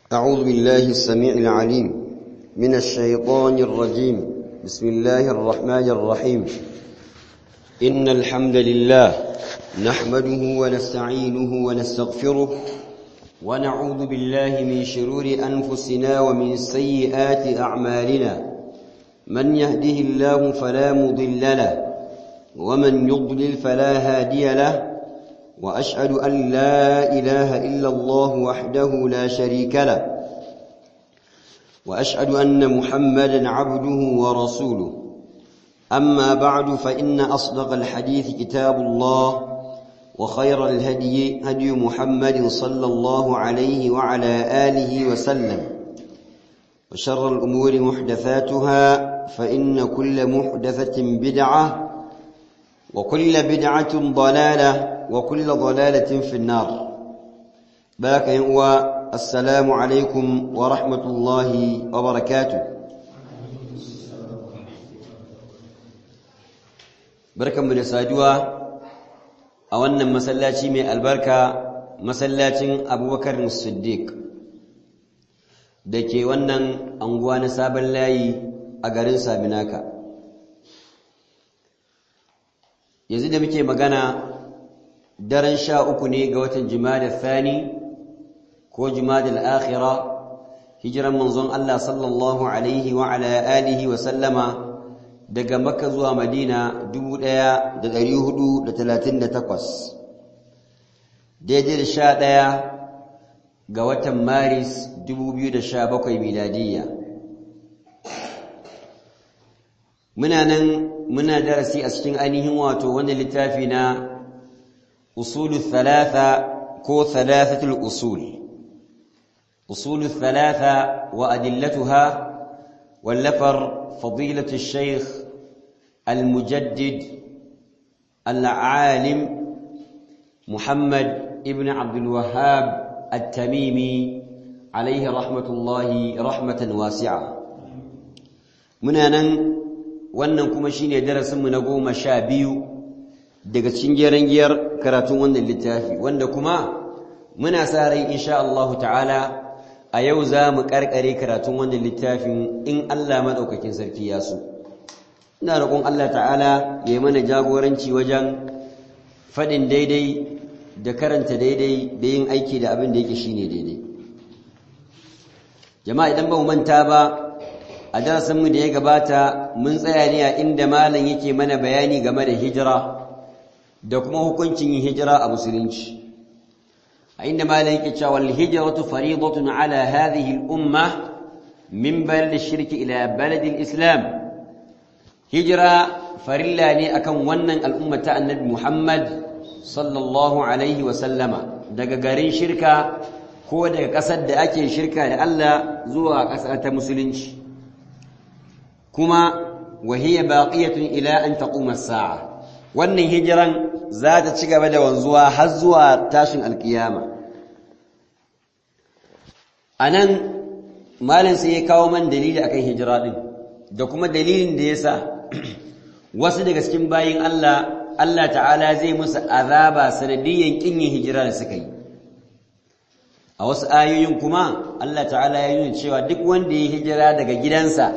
أعوذ بالله السميع العليم من الشيطان الرجيم بسم الله الرحمن الرحيم إن الحمد لله نحمده ونستعينه ونستغفره ونعوذ بالله من شرور أنفسنا ومن سيئات أعمالنا من يهده الله فلا مضل له ومن يضلل فلا هادي له وأشهد أن لا إله إلا الله وحده لا شريك له وأشهد أن محمدا عبده ورسوله أما بعد فإن أصدق الحديث كتاب الله وخير الهدي هدي محمد صلى الله عليه وعلى آله وسلم وشر الأمور محدثاتها فإن كل محدثة بدعة وكل بدعة ضلالة وكل ضلالة في النار باك هو السلام عليكم ورحمة الله وبركاته بركة من الساجوة أولا مسلاتي من البركة مسلاتي أبو بكر الصديق دكي ونن أنغوان ساب الله أغرين سابناك yanzu da muke magana daren sha uku ne ga watan jumada thani ko jumada al'akhira hijiran manzon Allah sallallahu alaihi wa ala alihi wa sallama daga makka zuwa madina 1438 daidai da sha ɗaya ga watan maris 2017 miladiyya muna nan muna darasi a cikin ainihin wato wanda littafi na usulu thalatha ko thalathatul usul usulu thalatha wa adillatuha wallafar fadilatu shaykh المجدد العالم محمد ابن عبد الوهاب التميمي عليه رحمة الله رحمة واسعة منانا wannan kuma shine darasinmu na goma sha biyu daga cikin geren giyar karatun wannan littafi wanda kuma muna sa rai insha Allah ta'ala a yau za mu karkare karatun wannan littafin in Allah madaukakin sarki ya so ina roƙon Allah ta'ala ya yi mana jagoranci wajen faɗin daidai da karanta daidai da yin aiki da abin da yake shine daidai jama'a idan ba mu manta ba a darasinmu da ya gabata mun tsaya ne a inda malam yake mana bayani game da hijira da kuma hukuncin yin hijira a musulunci a inda malam yake cewa al-hijratu fariidatun ala hadhihi al-umma min balad ash-shirk ila balad al-islam hijira farilla ne akan wannan al'umma ta annabi Muhammad sallallahu alaihi wa sallama daga garin shirka ko daga ƙasar da ake shirka da Allah zuwa ƙasa ta musulunci kuma wahiyya baqiyatun ila an taquma as-sa'a wannan hijiran za ta ci gaba da wanzuwa har zuwa tashin alkiyama anan malam sai ya kawo man dalili akan hijira din da kuma dalilin da yasa wasu daga cikin bayin Allah Allah ta'ala zai musu azaba sanadiyan kin yin hijira da suka yi a wasu ayoyin kuma Allah ta'ala ya nuna cewa duk wanda ya hijira daga gidansa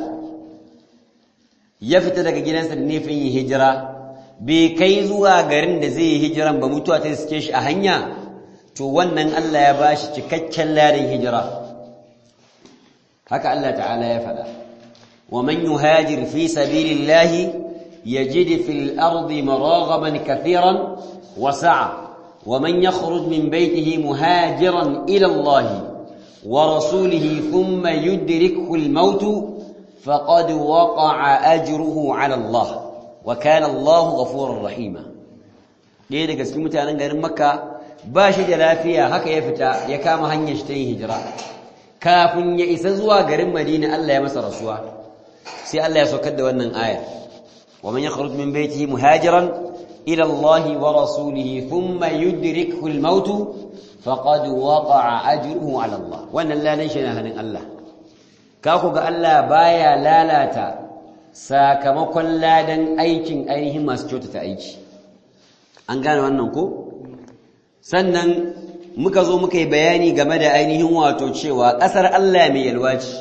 ya fita daga gidansa da nufin yin hijira bai kai zuwa garin da zai yi hijiran ba mutuwa ta suke shi a hanya to wannan Allah ya bashi cikakken larin hijira haka Allah ta'ala ya faɗa wa man yuhajir fi sabilillahi yajid fil ardi maraghaban kathiran wa sa'a wa man yakhruj min baytihi muhajiran ila Allah wa rasulihi thumma yudrikhu al-maut فقد وقع أجره على الله وكان الله غفورا رحيما ɗaya daga cikin mutanen garin makka ba shi da lafiya haka ya fita ya kama hanyar shi ta yin hijira kafin ya isa zuwa garin madina Allah ya masa rasuwa sai Allah ya saukar da wannan aya wa man yakhruj min baytihi muhajiran ila Allah wa rasulihi thumma yudrikhu al-maut faqad waqa'a ajruhu ala Allah wannan lalan shi na hannun Allah ka ku ga Allah baya lalata sakamakon ladan aikin ainihin masu kyautata aiki an gane wannan ko sannan muka zo muka yi bayani game da ainihin wato cewa ƙasar Allah mai yalwa ce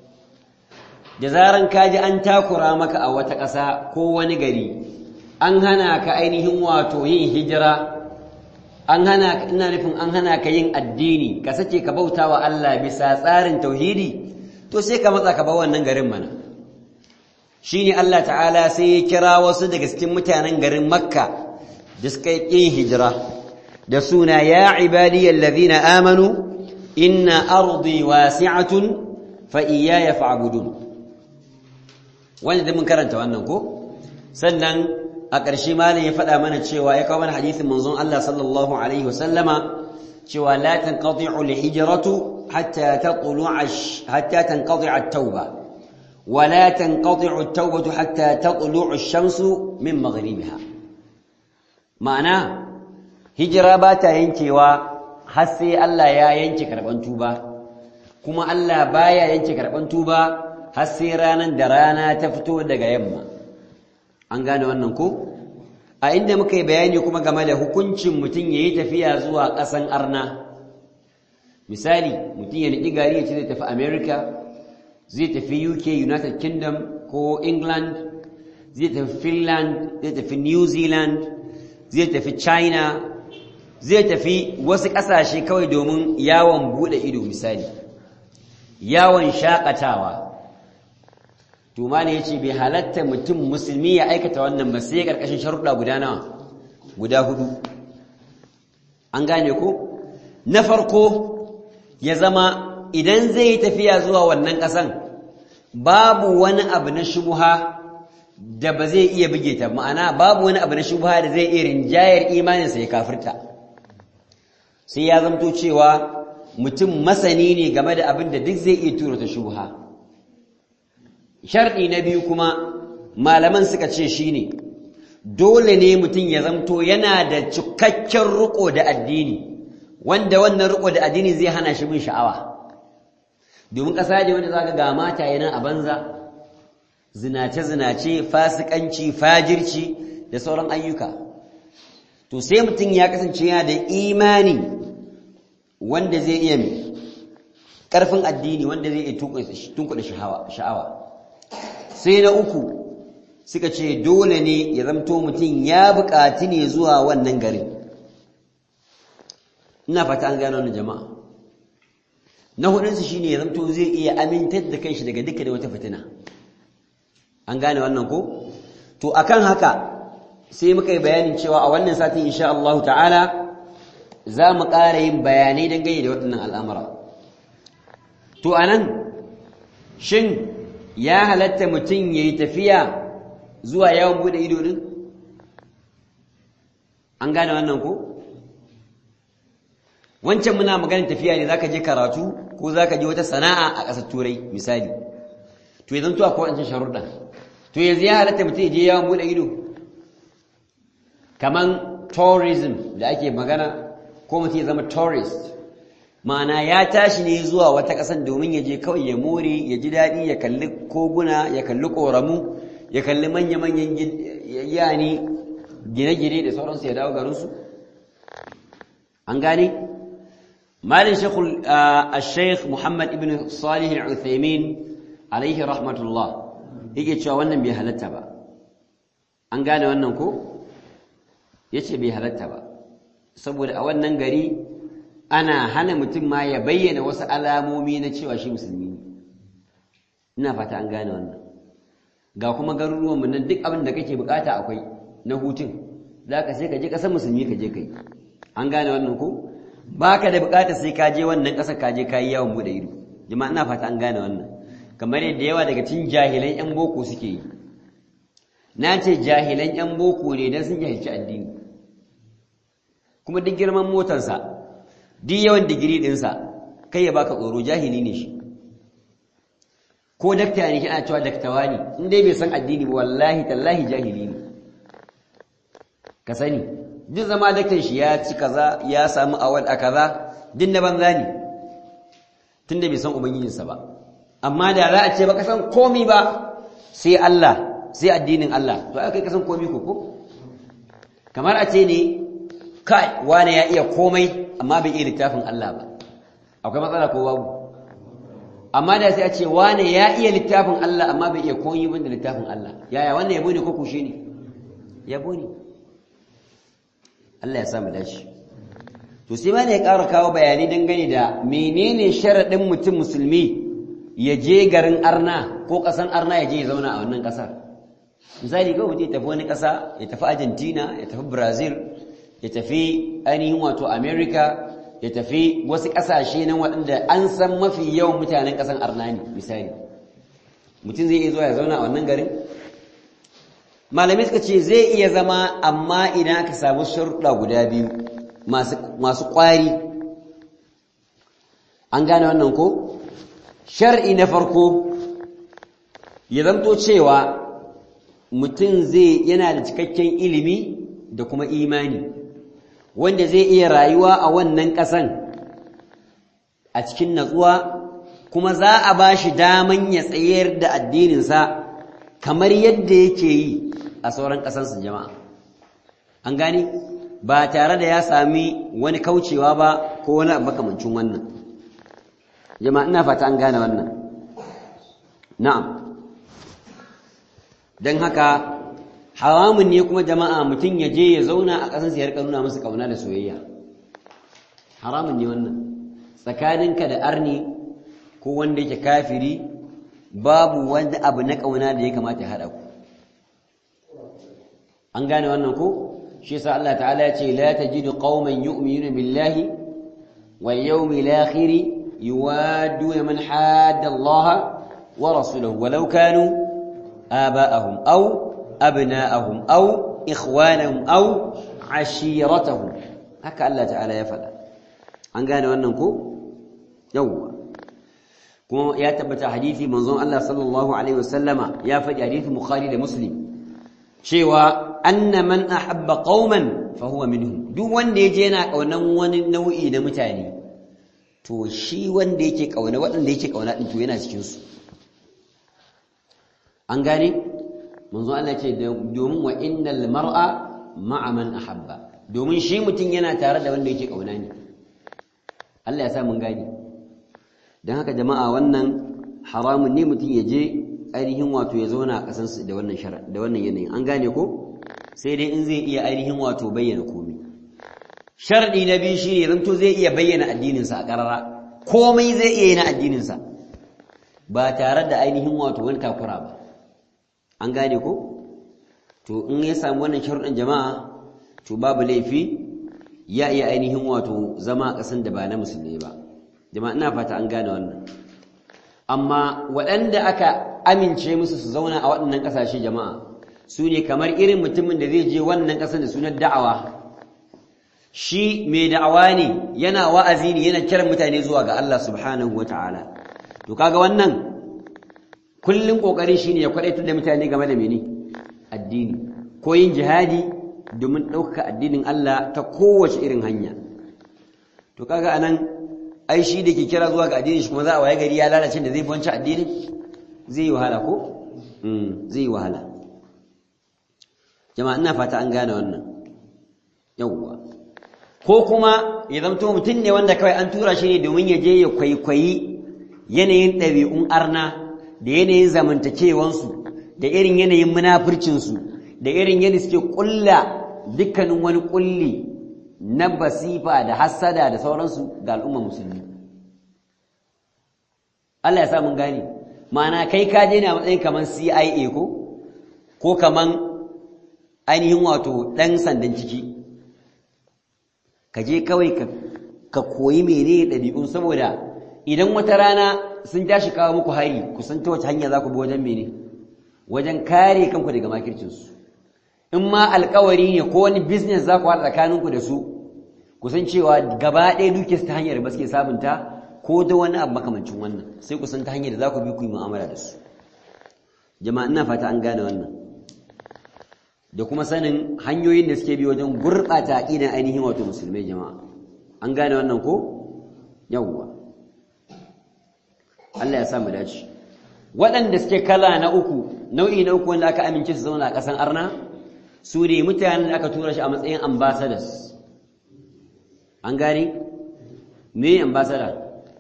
da zaran kaji an takura maka a wata ƙasa ko wani gari an hana ka ainihin wato yin hijira an hana ina nufin an hana ka yin addini ka sace ka bauta wa Allah bisa tsarin tauhidi to sai ka matsa ka bar wannan garin mana shine Allah ta'ala sai ya kira wasu daga cikin mutanen garin Makka da suka yi hijira da suna ya ibadiyal ladina amanu inna ardi wasi'atun fa iyaya fa'budun wanda da mun karanta wannan ko sannan a ƙarshe malam ya faɗa mana cewa ya kawo mana hadisin manzon Allah sallallahu alaihi wasallama cewa la tanqati'u al-hijratu hatta tatlu'a hatta tanqati'a at-tauba wa la tanqati'u at-taubatu hatta tatlu'a ash-shamsu min maghribiha ma'ana hijira ba ta yankewa har sai Allah ya yanke karban tuba kuma Allah baya yanke karban tuba har sai ranan da rana ta fito daga yamma an gane wannan ko a inda muka yi bayani kuma game da hukuncin mutum ya yi tafiya zuwa ƙasan arna misali mutum ya niɗi gari ya ce zai tafi america zai tafi uk united kingdom ko england zai tafi finland zai tafi new zealand zai tafi china zai tafi wasu ƙasashe kawai domin yawon buɗe ido misali yawon shaƙatawa to ma ne yace bai halatta mutum musulmi ya aikata wannan ba sai karkashin sharuɗa guda nawa guda hudu an gane ko na farko ya zama idan zai yi tafiya zuwa wannan ƙasan babu wani abu na shubuha da ba zai iya buge ta ma'ana babu wani abu na shubuha da zai iya rinjayar imaninsa ya kafirta sai ya zamto cewa mutum masani ne game da abin da duk zai iya tura ta shubuha sharɗi na biyu kuma malaman suka ce shi ne dole ne mutum ya zamto yana da cikakken riko da addini wanda wannan riko da addini zai hana shi bin sha'awa domin ƙasa ne wanda za ka ga mata yana a banza zinace-zinace fasikanci fajirci da sauran ayyuka to sai mutum ya kasance yana da imani wanda zai iya mai ƙarfin addini wanda zai iya tunkuɗa sha'awa sai na uku suka ce dole ne ya zamto mutum ya buƙati ne zuwa wannan garin ina fata an gano wannan jama'a na hudunsu shine ya zamto zai iya amintar da kanshi daga duka da wata fitina an gane wannan ko to akan haka sai muka yi bayanin cewa a wannan satin insha Allah ta'ala za mu ƙara yin bayanai dangane da waɗannan al'amura to anan shin ya halatta mutum ya yi tafiya zuwa yawon buɗe ido ɗin? An gane wannan ko? Wancan muna maganin tafiya ne za ka je karatu ko za ka je wata sana'a a ƙasar turai misali. To yanzu tuwa ko wancan sharuɗa. To yanzu ya halatta mutum ya je yawon buɗe ido? Kaman tourism da ake magana ko mutum ya zama tourist. ma'ana ya tashi ne zuwa wata ƙasan domin ya je kawai ya more ya ji daɗi ya kalli koguna ya kalli ƙoramu ya kalli manya-manyan yani gine-gine da sauransu ya dawo garinsu an gane malin shekul al-sheikh muhammad ibn salih al-uthaymin alaihi rahmatullah yake cewa wannan bai halatta ba an gane wannan ko ya ce bai halatta ba saboda a wannan gari ana hana mutum ma ya bayyana wasu alamomi na cewa shi musulmi ne ina fata an gane wannan ga kuma garuruwanmu nan duk abin da kake bukata akwai na hutun za ka sai ka je ƙasar musulmi ka je kai an gane wannan ko ba ka da bukata sai ka je wannan ƙasar ka je ka yi yawon buɗe ido jama'a ina fata an gane wannan kamar yadda yawa daga cikin jahilan yan boko suke yi na ce jahilan yan boko ne don sun jahilci addini kuma duk girman motarsa duk yawan digiri ɗinsa kai ya baka tsoro jahili ne shi ko dakta ne ana cewa daktawa ne in dai bai san addini ba wallahi tallahi jahili ne ka sani duk zama daktan shi ya ci kaza ya samu awal a kaza duk na banza ne tunda bai san ubangijinsa ba amma da za a ce baka san komi ba sai Allah sai addinin Allah to ai kai ka san komi ko ko kamar a ce ne kai wane ya iya komai amma bai iya littafin Allah ba akwai matsala ko babu amma da sai a ce wane ya iya littafin Allah amma bai iya komai banda littafin Allah yaya wannan yabo ne ko kushe ne yabo ne Allah ya sa mu dace to sai ma ne ya ƙara kawo bayani dangane da menene sharaɗin mutum musulmi ya je garin arna ko ƙasan arna ya je ya zauna a wannan ƙasar misali kawai mutum ya tafi wani ƙasa ya tafi argentina ya tafi brazil ya tafi ainihin wato america ya tafi wasu ƙasashe nan waɗanda an san mafi yawan mutanen ƙasan arna ne misali mutum zai iya zuwa ya zauna a wannan garin malamai suka ce zai iya zama amma idan aka samu sharuɗa guda biyu masu ƙwari an gane wannan ko shar'i na farko ya zamto cewa mutum zai yana da cikakken ilimi da kuma imani wanda zai iya rayuwa a wannan ƙasan a cikin natsuwa kuma za a ba shi daman ya tsayar da addininsa kamar yadda yake yi a sauran ƙasansu jama'a an gani ba tare da ya sami wani kaucewa ba ko wani makamancin wannan jama'a ina fata an gane wannan na'am don haka haramun ne kuma jama'a mutum ya je ya zauna a ƙasansa ya rika nuna masa ƙauna da soyayya haramun ne wannan tsakaninka da arni ko wanda yake kafiri babu wani abu na ƙauna da ya kamata ya haɗa ku an gane wannan ko shi yasa Allah ta'ala ya ce la tajidu qauman yu'minuna billahi wal yawmil akhir yuwadduna man hadda Allah wa rasulahu walau kanu aba'ahum aw abna'ahum aw ikhwanahum aw ashiratahum haka Allah ta'ala ya faɗa an gane wannan ko yawwa kuma ya tabbata hadisi manzon Allah sallallahu alaihi wasallama ya faɗi hadisi Bukhari da Muslim cewa anna man ahabba qauman fa huwa minhum duk wanda yaje yana kaunan wani nau'i na mutane to shi wanda yake kauna waɗanda yake kauna din to yana cikin su an gane manzon Allah ce domin wa innal mar'a ma'a man ahabba domin shi mutum yana tare da wanda yake kauna ne Allah ya sa mun gani don haka jama'a wannan haramun ne mutum ya je ainihin wato ya zauna a ƙasansu da wannan shara da wannan yanayin an gane ko sai dai in zai iya ainihin wato bayyana komai sharadi na biyu shine zanto zai iya bayyana addininsa a ƙarara komai zai iya yi na addininsa ba tare da ainihin wato wani takura ba an gane ko to in ya samu wannan sharuɗin jama'a to babu laifi ya iya ainihin wato zama a ƙasan da ba na musulmi ba jama'a ina fata an gane wannan amma waɗanda aka amince musu su zauna a waɗannan ƙasashe jama'a su ne kamar irin mutumin da zai je wannan ƙasar da sunan da'awa shi mai da'awa ne yana wa'azi ne yana kiran mutane zuwa ga Allah subhanahu wa ta'ala to kaga wannan kullum ƙoƙari shi ne ya kwaɗaitar da mutane game da mene addini ko yin jihadi domin ɗaukaka addinin Allah ta kowace irin hanya to kaga anan ai shi da ke kira zuwa ga addinin shi kuma za a waye gari ya lalace da zai banci addinin zai yi wahala ko zai yi wahala jama'a ina fata an gane wannan yawwa ko kuma ya zamto mutum ne wanda kawai an tura shi ne domin ya je ya kwaikwayi yanayin ɗabi'un arna da yanayin zamantakewansu da irin yanayin munafurcinsu da irin yadda suke ƙulla dukkanin wani ƙulli na basifa da hassada da sauransu ga al'umma musulmi Allah ya sa mun gane ma'ana kai ka je na matsayin kaman CIA ko ko kaman ainihin wato ɗan sandan ciki ka je kawai ka koyi menene ɗabi'un saboda idan wata rana sun tashi kawo muku hari ku san ta wace hanya za ku bi wajen mene wajen kare kanku daga makircinsu in ma alkawari ne ko wani business za ku haɗa tsakaninku da su ku san cewa gaba ɗaya duke ta hanyar ba suke sabunta ko da wani abu makamancin wannan sai ku san ta hanyar da za ku bi ku yi mu'amala da su jama'a ina fata an gane wannan da kuma sanin hanyoyin da suke bi wajen gurɓata aƙidan ainihin wato musulmai jama'a an gane wannan ko yawwa Allah ya sa mu dace waɗanda suke kala na uku nau'i na uku wanda aka amince su zauna a ƙasan arna su ne mutanen da aka tura shi a matsayin ambassadors an gane me ambassador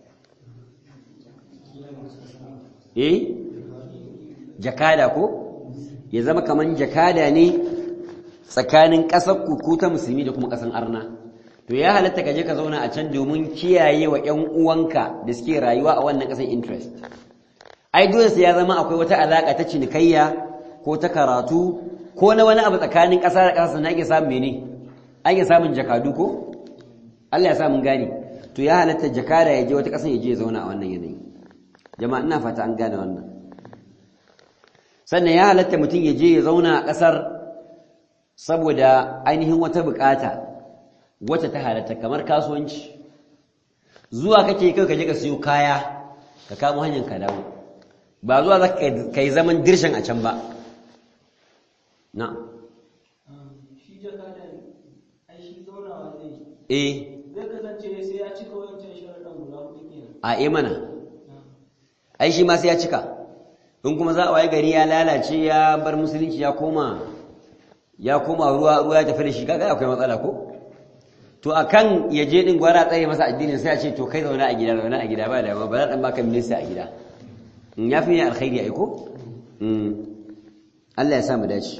eh jakada ko ya zama kaman jakada ne tsakanin ƙasar ku ta musulmi da kuma ƙasar arna to ya halatta ka je ka zauna a can domin kiyaye wa ƴan uwanka da suke rayuwa a wannan ƙasar interest ai dole sai ya zama akwai wata alaƙa ta cinikayya ko ta karatu ko na wani abu tsakanin ƙasa da ƙasa na ake samun mene ake samun jakadu ko Allah ya sa mun gane to ya halatta jakada ya je wata ƙasar ya je ya zauna a wannan yanayi jama'a ina fata an gane wannan sannan ya halatta mutum ya je ya zauna a ƙasar saboda ainihin wata bukata wata ta halatta kamar kasuwanci zuwa kake kai ka je ka siyo kaya ka kamo hanyar ka dawo ba zuwa za ka yi zaman dirshan a can ba na shi jakada ai shi zaunawa zai eh zai kasance sai ya cika wancan sharaɗin guda hudu kenan a eh mana ai shi ma sai ya cika in kuma za a waye gari ya lalace ya bar musulunci ya koma ya koma ruwa ruwa ya tafi da shi kaga akwai matsala ko to akan ya je din gwara tsaye masa addinin sai a ce to kai zauna a gida zauna a gida ba da ba za dan baka minista a gida in ya fi ne alkhairi ai ko Allah ya sa mu dace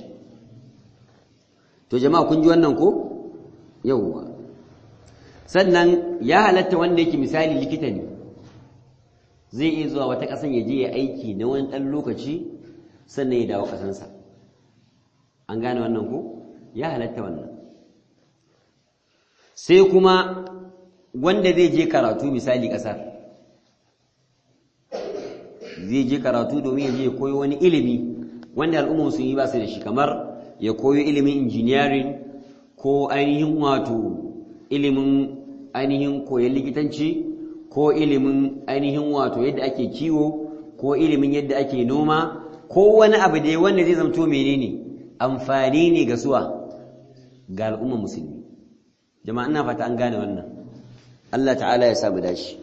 to jama'a kun ji wannan ko yawwa sannan ya halatta wanda yake misali likita ne zai iya zuwa wata ƙasan ya je ya aiki na wani ɗan lokaci sannan ya dawo ƙasansa an gane wannan ko ya halatta wannan sai kuma wanda zai je karatu misali ƙasar zai je karatu domin ya je ya koyo wani ilimi wanda al'umma sun yi ba su da shi kamar ya koyo ilimin engineering ko ainihin wato ilimin ainihin koyon likitanci ko ilimin ainihin wato yadda ake kiwo ko ilimin yadda ake noma ko wani abu da wanda zai zamto menene amfani ne ga suwa ga al'umma musulmi jama'a ina fata an gane wannan Allah ta'ala ya samu dashi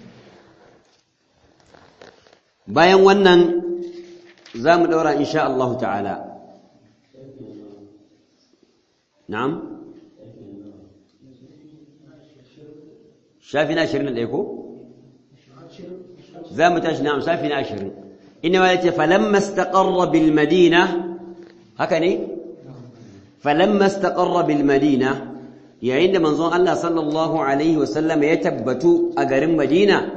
bayan wannan za mu ɗaura insha Allah ta'ala na'am shafi na ashirin da ɗaya ko? za mu tashi na'am shafi na ashirin ina ma yace falamma istaqarra bil madina haka ne falamma istaqarra bil madina yayin da manzon Allah sallallahu alaihi wasallam ya tabbatu a garin Madina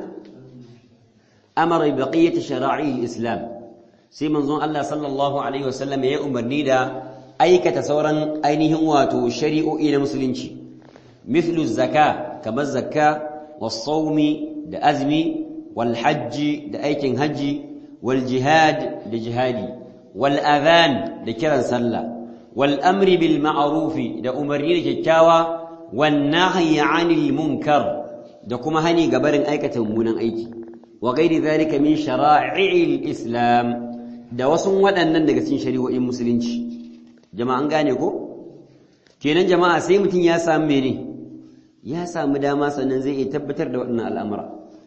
amara bi baqiyati shara'i al-islam sai manzon Allah sallallahu alaihi wasallam ya umarni da aikata sauran ainihin wato shari'o'i na musulunci mithlu zakka kamar zakka was-sawmi da azmi wal hajji da aikin haji wal jihad da jihadi wal adhan da kiran sallah wal amri bil ma'ruf da umarni da kyakkyawa wan nahyi 'anil munkar da kuma hani ga barin aikata mummunan aiki wa ghairi dhalika min shara'i'il islam da wasu waɗannan daga cikin shari'o'in musulunci jama'a an gane ko kenan jama'a sai mutum ya samu mene ya samu dama sannan zai iya tabbatar da waɗannan al'amura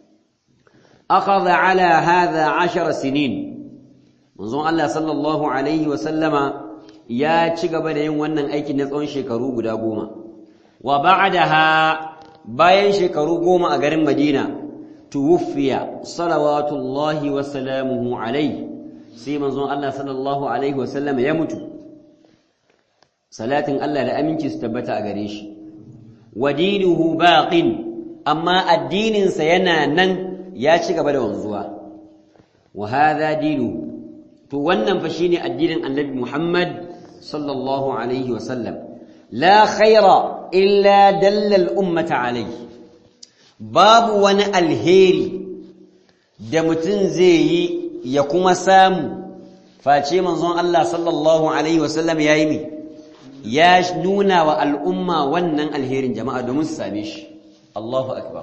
akhadha ala hadha 10 sinin manzon Allah sallallahu alaihi wa sallama ya ci gaba da yin wannan aiki na tsawon shekaru guda goma wa ba'daha bayan shekaru goma a garin Madina tuwfiya salawatullahi wa salamuhu alaihi sai manzon Allah sallallahu alaihi wa sallama ya mutu salatin Allah da aminci su tabbata a gare shi wadinuhu baqin amma addininsa yana nan ya ci gaba da wanzuwa wa hadha dinu to wannan fa shine addinin Annabi Muhammad sallallahu alaihi wa sallam la khaira illa dalla al-ummata alaihi babu wani alheri da mutum zai yi ya kuma samu face manzon Allah sallallahu alaihi wa sallam yayi mi ya nuna wa al'umma wannan alherin jama'a domin su same shi Allahu akbar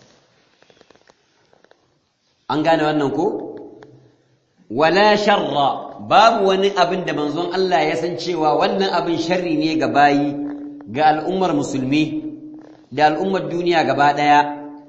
an gane wannan ko wala sharra babu wani abin da manzon Allah ya san cewa wannan abin sharri ne ga bayi ga al'ummar musulmi da al'ummar duniya gaba daya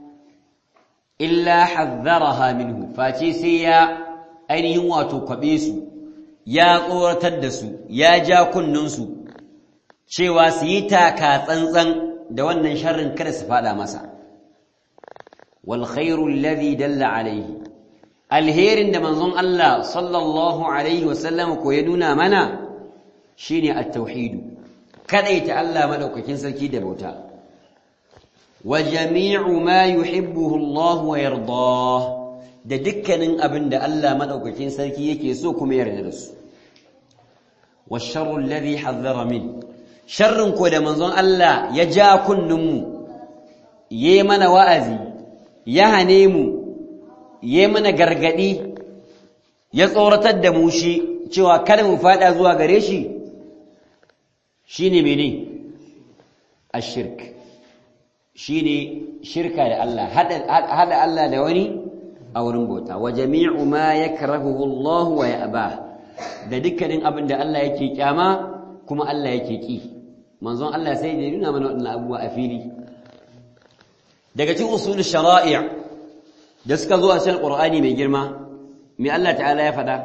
illa hazzaraha minhu face sai ya ainihin wato kwabe su ya tsoratar da su ya ja kunnunsu cewa su yi taka tsantsan da wannan sharrin kada su fada masa wal khairu alladhi dalla alayhi alherin da manzon Allah sallallahu alaihi wasallam ko ya nuna mana shine at-tauhid kadaita Allah madaukakin sarki da bauta wa jami'u ma yuhibbuhu Allah wa yardah da dukkanin abin da Allah madaukakin sarki yake so kuma yarda da su wa sharru alladhi hadhara min sharrin ko da manzon Allah ya ja kunninmu yayi mana wa'azi ya hane mu yayi mana gargadi ya tsoratar da mu shi cewa kada mu fada zuwa gare shi shine mene ashirk shine shirka da Allah hada Allah da wani a wurin bauta wa jami'u ma yakrahuhu Allah wa ya'ba da dukkanin abin da Allah yake kyama kuma Allah yake ki manzon Allah sai da nuna mana wannan abubuwa a fili daga cikin usul shara'i' da suka zo a cikin Qur'ani mai girma me Allah ta'ala ya faɗa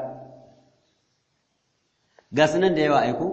ga sunan da yawa aiko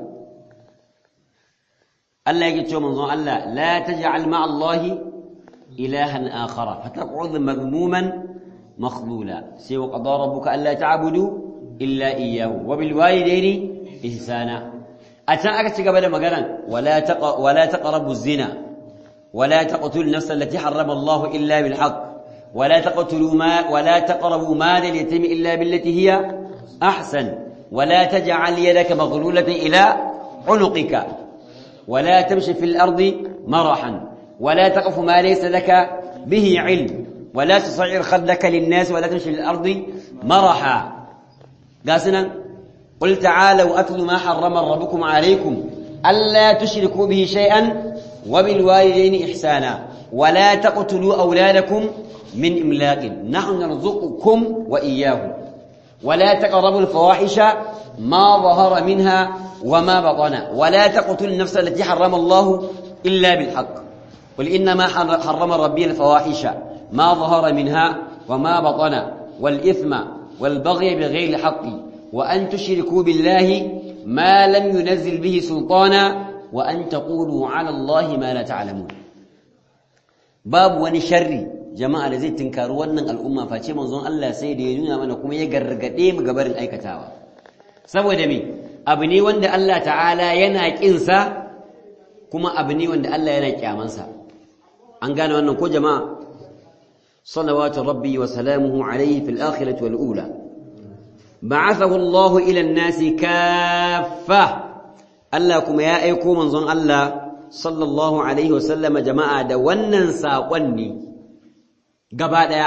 Allah yake cewa manzon Allah la taj'al ma'a Allah ilahan akhara fataq'ud madhmuman makhlula sai wa qada rabbuka alla ta'budu illa iyyahu wa bil walidayni ihsana atan aka ci gaba da maganan wala taqa wala taqrabu zina wala taqtul nafsa allati harrama Allah illa bil haqq ولا تقتلوا ما ولا تقربوا مال اليتيم الا بالتي هي احسن ولا تجعل يدك مغلوله الى عنقك ولا تمشي في الارض مرحا ولا تقف ما ليس لك به علم ولا تصعر خدك للناس ولا تمشي في الارض مرحا قاسنا قل تعالوا اتل ما حرم ربكم عليكم الا تشركوا به شيئا وبالوالدين احسانا ولا تقتلوا اولادكم من إملاق نحن نرزقكم وإياهم ولا تقربوا الفواحش ما ظهر منها وما بطن ولا تقتلوا النفس التي حرم الله إلا بالحق قل إنما حرم ربي الفواحش ما ظهر منها وما بطن والإثم والبغي بغير الحق وأن تشركوا بالله ما لم ينزل به سلطانا وأن تقولوا على الله ما لا تعلمون باب ونشري jama'a da zai tinkari wannan al'umma face manzon Allah sai da ya nuna mana kuma ya gargade mu gabarin aikatawa saboda me abu ne wanda Allah ta'ala yana kinsa kuma abu ne wanda Allah yana kyamansa an gane wannan ko jama'a salawatu rabbi wa salamuhu alayhi fil akhirati wal ula ba'athahu Allah ila an-nasi kaffa Allah kuma ya aiko manzon Allah sallallahu alaihi wa sallama jama'a da wannan saƙon ne gaba ɗaya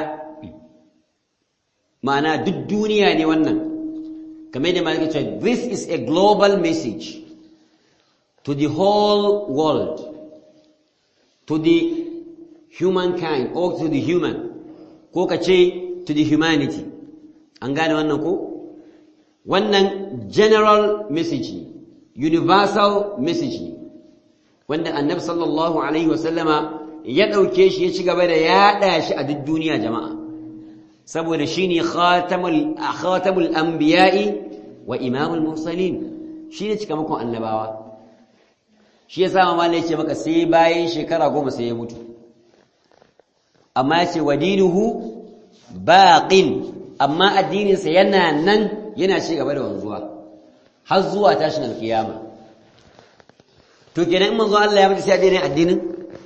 ma'ana duk duniya ne wannan kamar da malaka ce this is a global message to the whole world to the humankind or to the human ko ka ce to the humanity an gane wannan ko wannan general message ne universal message ne wanda annabi sallallahu alaihi wasallama ya ɗauke shi ya ci gaba da yaɗa shi a duk duniya jama'a saboda shi ne khatamul anbiya'i wa imamul mursalin shi ne cikamakon annabawa shi ya sama mala ya ce maka sai bayan shekara goma sai ya mutu amma ya ce wa dinuhu baƙin amma addininsa yana nan yana ci gaba da wanzuwa har zuwa tashin alkiyama to kenan in manzo Allah ya mutu sai addinin addinin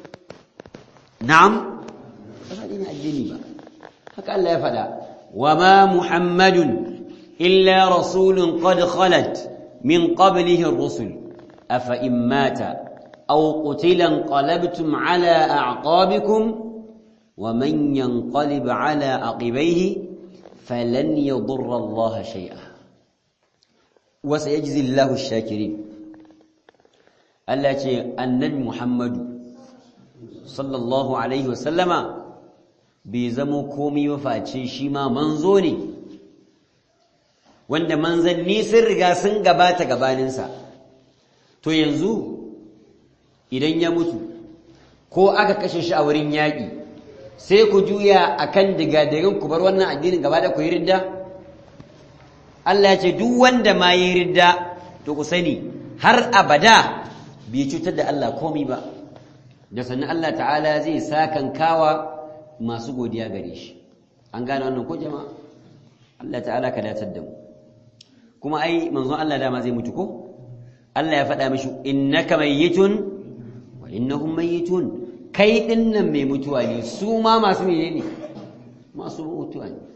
na'am ba dini addini ba haka Allah ya faɗa wa ma muhammadun illa rasulun qad khalat min qablihi ar-rusul afa in mata aw qutila qalabtum ala a'qabikum wa man yanqalib ala aqibaihi falan yadurra Allah shay'a wa sayajzi Allahu ash-shakirin Allah ce annabi Muhammadu sallallahu alaihi wasallama bai zamo komai maface shi ma manzo ne wanda manzanni sun riga sun gabata gabaninsa to yanzu idan ya mutu ko aka kashe shi a wurin yaƙi sai ku juya akan digadirin ku bar wannan addinin gaba da ku yi ridda Allah ya ce duk wanda ma yi ridda to ku sani har abada bai cutar da Allah komai ba da sannan Allah ta'ala zai sakan kawa masu godiya gare shi an gane wannan ko jama'a Allah ta'ala ka datar da mu kuma ai manzon Allah dama zai mutu ko Allah ya faɗa mishi innaka mayyitun wa innahum mayyitun kai dinnan mai mutuwa ne su ma masu menene masu mutuwa ne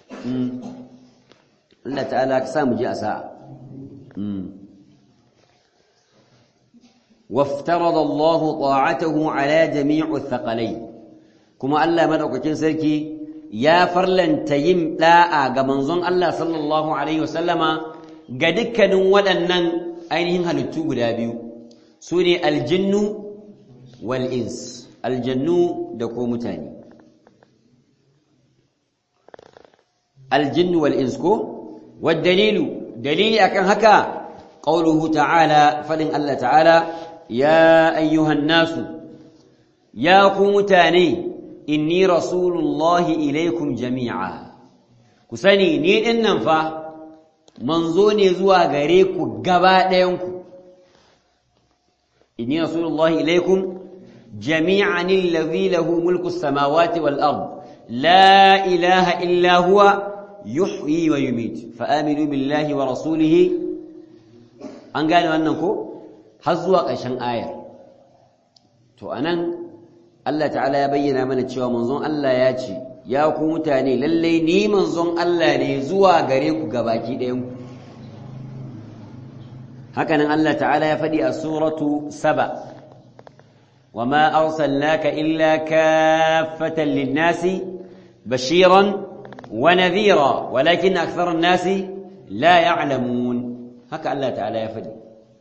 Allah ta'ala ka sa mu ji a sa'a وافترض الله طاعته على جميع الثقلين كما الله مدaukakin sarki ya farlanta yin da'a ga manzon Allah sallallahu alaihi wasallama ga dukkanin waɗannan ainihin halittu guda biyu sune aljinnu wal ins aljannu da ko mutane aljinnu wal ins ko wad dalilu dalili akan haka qauluhu ta'ala fadin Allah ta'ala ya ayyuhan nasu ya ku mutane inni rasulullahi ilaikum jami'a ku sani ni dinnan fa manzo ne zuwa gare ku gaba ɗayanku inni rasulullahi ilaikum jami'an allazi lahu mulku samawati wal ard la ilaha illa huwa yuhyi wa yumit fa aminu billahi wa rasulihi an gane wannan ko har zuwa ƙarshen ayar to anan Allah ta'ala ya bayyana mana cewa manzon Allah ya ce ya ku mutane lallai ni manzon Allah ne zuwa gare ku gabaki ɗayan ku hakanan Allah ta'ala ya faɗi a suratu saba وما أرسلناك إلا كافة للناس بشيرا ونذيرا ولكن أكثر الناس لا يعلمون هكا الله تعالى يفدي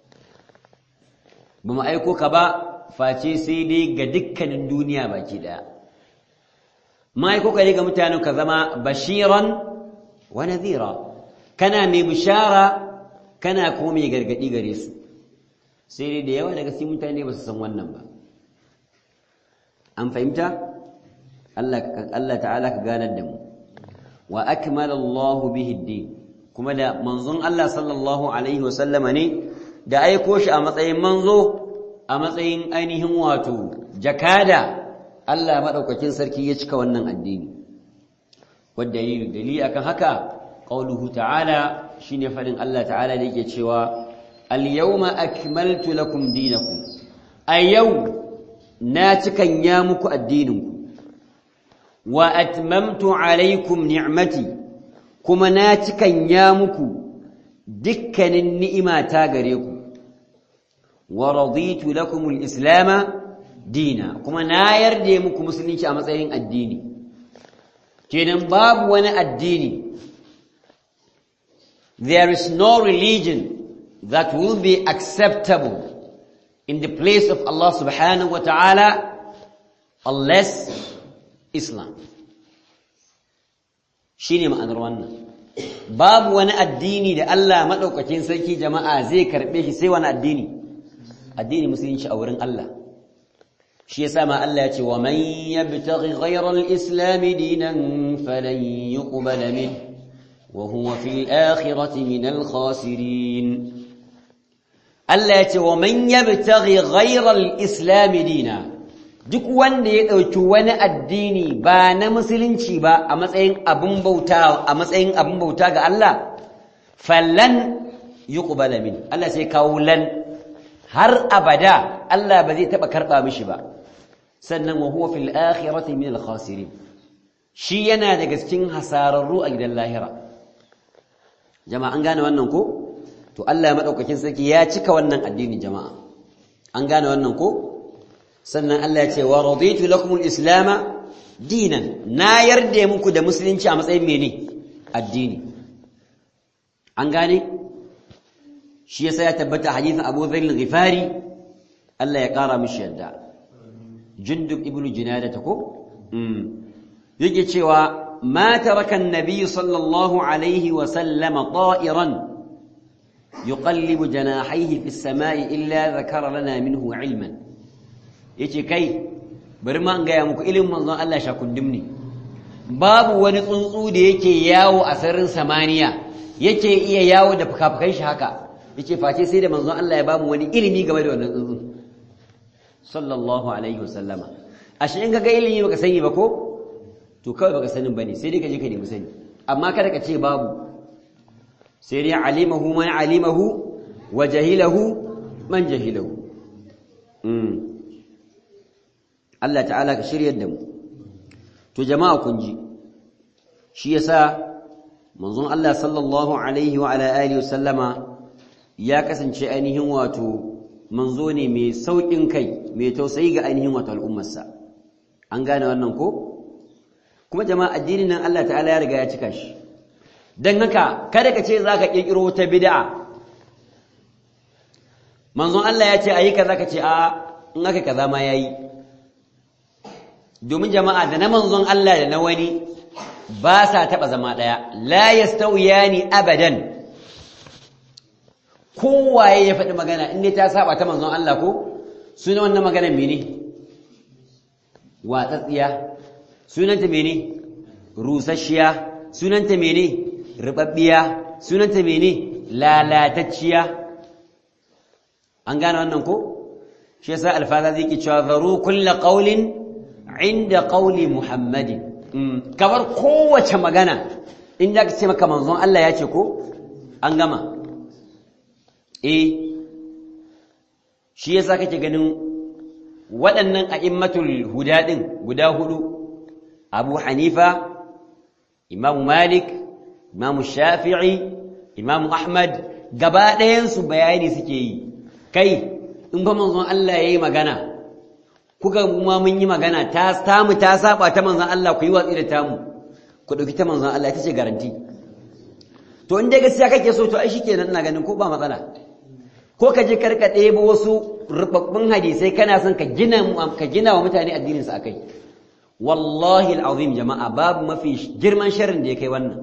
بما أيكو كبا فاتي سيدي قدكا الدنيا باكي دا ما أيكو كذلك متانو كذما بشيرا ونذيرا كان مي بشارة كان كومي قرقدي قريسو سيدي ديوا daga sai mutane ba su san wannan ba an fahimta Allah ta'ala ka ganar da mu wa akmala Allahu bihi ad-din kuma da manzon Allah sallallahu alaihi wa sallama ne da aiko shi a matsayin manzo a matsayin ainihin wato jakada Allah madaukakin sarki ya cika wannan addini wadda dalili dalili akan haka qauluhu ta'ala shine fadin Allah ta'ala da yake cewa al-yawma akmaltu lakum dinakum ayyau na cikan ya muku addininku wa atmamtu alaikum ni'mati kuma na cikan ya muku dukkanin ni'imata gare ku wa raditu lakum al-islam dina kuma na yarda muku musulunci a matsayin addini kenan babu wani addini there is no religion that will be acceptable in the place of Allah subhanahu wa ta'ala unless Islam. Shi ne ma'anar wannan. Babu wani addini da Allah maɗaukakin sarki jama'a zai karɓe shi sai wani addini, addini musulunci a wurin Allah. Shi yasa ma Allah ya ce, wa man yabtaghi ghayra al-islam dinan falan yuqbala min wa huwa fil akhirati min al-khasirin. Allah ya ce wa man yabtaghi ghayra al-islam dina duk wanda ya dauki wani addini ba na musulunci ba a matsayin abun bauta a matsayin abun bauta ga Allah fallan yuqbala min Allah sai kawo lan har abada Allah ba zai taba karba mishi ba sannan wa huwa fil akhirati min al-khasirin shi yana daga cikin hasararru a gidan lahira jama'a an gane wannan ko to Allah madaukakin sarki ya cika wannan addini jama'a an gane wannan ko sannan Allah ya ce wa raditu lakum al-islam dinan na yarda muku da musulunci a matsayin mene addini an gane shi yasa ya tabbata hadithin Abu Dharr al-Ghifari Allah ya kara mishi yadda Jundub ibn Junada ta ko yake cewa ma taraka an-nabi sallallahu alaihi wa sallama ta'iran يقلب جناحيه في السماء إلا ذكر لنا منه علما yace kai bari ma in gaya muku ilimin manzon Allah shakundum ne babu wani tsuntsu da yake yawo a sararin samaniya yake iya yawo da fukafukan shi haka yace face sai da manzon Allah ya bamu wani ilimi game da wannan tsuntsu sallallahu alaihi wasallama ashe in kaga ilimi baka sani ba ko to kawai baka sanin bane sai dai ka je ka nemi sani amma kada ka ce babu sai dai alimahu man alimahu wa jahilahu man jahilahu mm Allah ta'ala ka shiryar da mu to jama'a kun ji shi yasa manzon Allah sallallahu alaihi wa ala alihi wasallama ya kasance ainihin wato manzo ne mai saukin kai mai tausayi ga ainihin wato al'ummarsa an gane wannan ko kuma jama'a addinin nan Allah ta'ala ya riga ya cika shi dan haka kada ka ce zaka kirkiro ta bid'a manzon Allah ya ce ayi kaza ka ce a in aka kaza ma yayi domin jama'a da na manzon Allah da na wani ba sa taba zama daya la yastawiyani abadan kowaye ya faɗi magana in ne ta saba ta manzon Allah ko suna wannan maganar mene watsatsiya sunanta mene rusasshiya sunanta mene ribabbiya sunanta mene lalatacciya an gane wannan ko shi yasa alfaza zai ki cewa zaru kullu qawlin inda qawli muhammadin kamar kowace magana in da ka ce maka manzon Allah ya ce ko an gama eh shi yasa kake ganin waɗannan a'immatul huda din guda hudu Abu Hanifa Imam Malik Imam Shafi'i Imam Ahmad gaba ɗayan su bayani suke yi kai in ba manzon Allah yayi magana kuka ma mun yi magana ta tamu ta saba ta manzon Allah ku yi watsi da tamu ku dauki ta manzon Allah ita ce garanti to in dai gaskiya kake so to ai shikenan ina ganin ko ba matsala ko ka je karka ɗebo wasu rubabbun hadisai kana son ka gina ka gina wa mutane addinin su akai wallahi alazim jama'a babu mafi girman sharrin da ya kai wannan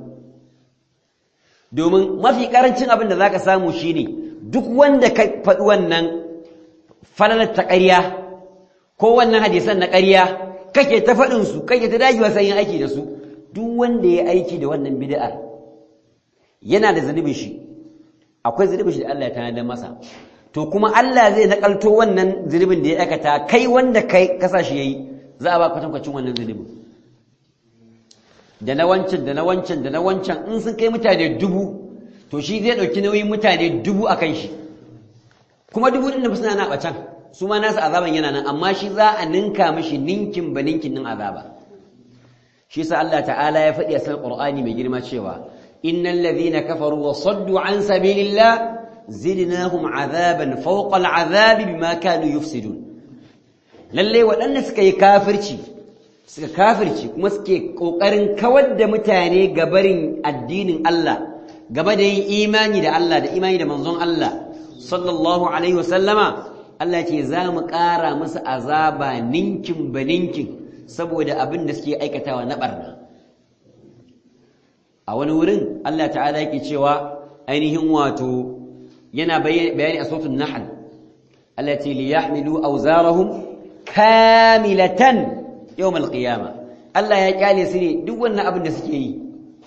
domin mafi karancin abin da zaka samu shine duk wanda ka faɗi wannan falalar ta ƙarya ko wannan hadisan na ƙarya kake ta faɗin su kake ta dagewa sai yin aiki da su duk wanda ya aiki da wannan bid'ar yana da zunubin shi akwai zunubin shi da Allah ya tanadar masa to kuma Allah zai nakalto wannan zunubin da ya aikata kai wanda kai kasa shi yayi za a ba kwatankwacin wannan zunubin da na wancan da na wancan da na wancan in sun kai mutane dubu to shi zai ɗauki nauyin mutane dubu a kan shi kuma dubu ɗin da suna na ɓacan su ma nasu azaban yana nan amma shi za a ninka mishi ninkin ba ninkin nin azaba shi sa Allah ta'ala ya faɗi a cikin Qur'ani mai girma cewa innal ladhina kafaru wa saddu an sabilillah zidnahum azaban fawqa al'azabi bima kanu yufsidun lalle waɗanda suka yi kafirci suka kafirci kuma suke kokarin kawar da mutane gabarin addinin Allah game da yin imani da Allah da imani da manzon Allah sallallahu alaihi wasallama Allah ce za mu ƙara masa azaba ninkin ba ninkin saboda abin da suke aikatawa na barna a wani wurin Allah ta'ala yake cewa ainihin wato yana bayani a sautin nahl Allah ce li yahmilu awzarahum kamilatan yawm alqiyama Allah ya kyale su ne duk wannan abin da suke yi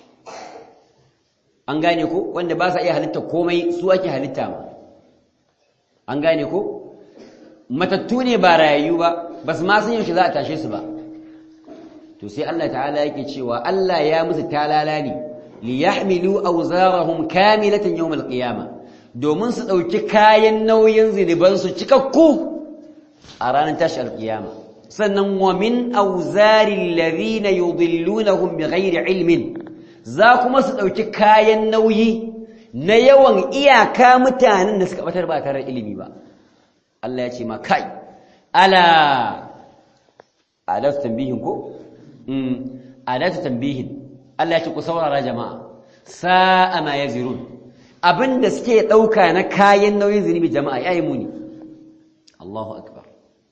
an gane ko wanda ba sa iya halitta komai su ake halitta ma an gane ko matattu ne ba rayayyu ba ba su ma san yaushe za a tashe su ba to sai Allah ta'ala yake cewa Allah ya musu talala ne li yahmilu awzarahum kamilatan yawm alqiyama domin su dauki kayan nauyin zinuban su cikakku a ranar tashi alqiyama sannan wa min awzari alladhina yudillunahum bighairi ilmin za kuma su dauki kayan nauyi na yawan iyaka mutanen da suka batar ba tare da ilimi ba Allah ya ce ma kai ala adatu tambihin ko mm adatu tambihin Allah ya ce ku saurara jama'a sa'a ma yazirun abinda suke dauka na kayan nauyin zunubi jama'a yayi muni Allahu akbar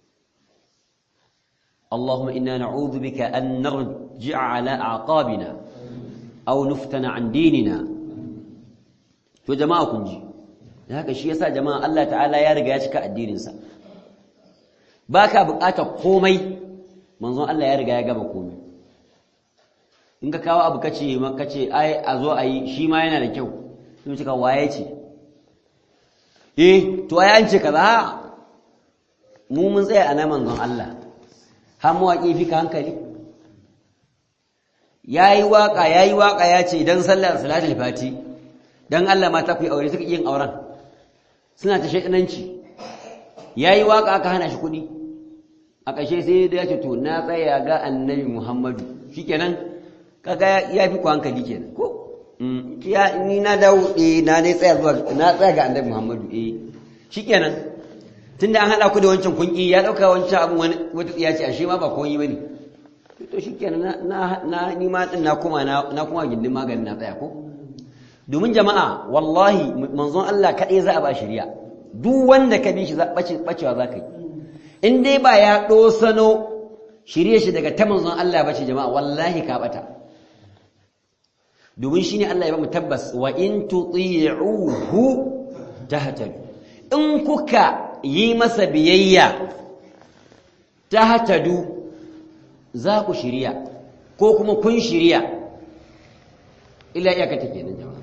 اللهم إنا نعوذ بك أن نرجع على أعقابنا أو نفتن عن ديننا to jama'a kun ji haka shi yasa jama'a Allah ta'ala ya riga ya cika addininsa baka buƙatar komai manzon Allah ya riga ya gaba komai in ka kawo abu kace kace ai a zo ayi shi ma yana da kyau sai cika waye ce eh to ai an ce kaza mu mun tsaya a na manzon Allah har mawaƙi fi ka hankali ya yi waƙa ya yi waƙa ya ce don sallar salatul fati don Allah mata ku yi aure suka yin auren suna ta shaɗinanci ya yi waƙa aka hana shi kuɗi a ƙashe sai da ya ce to na tsaya ga annabi muhammadu shi kenan kaga ya fi ku hankali kenan ko ya ni na dawo eh na ne tsaya zuwa na tsaya ga annabi muhammadu eh shi kenan tunda an haɗa ku da wancan kunki ya ɗauka wancan abin wani wata tsiya ce ashe ma ba komai ba ne to shi kenan na na ni ma din na kuma na kuma gindin maganin na tsaya ko domin jama'a wallahi manzon Allah kaɗai za a ba shari'a duk wanda ka bi shi bacewa za ka yi in dai ba ya ɗosano shirye shi daga ta manzon Allah bace jama'a wallahi ka bata domin shine Allah ya ba mu tabbas wa in tuti'uhu tahtadu in kuka yi masa biyayya tahtadu za ku shirya ko kuma kun shirya ila iyaka take nan jama'a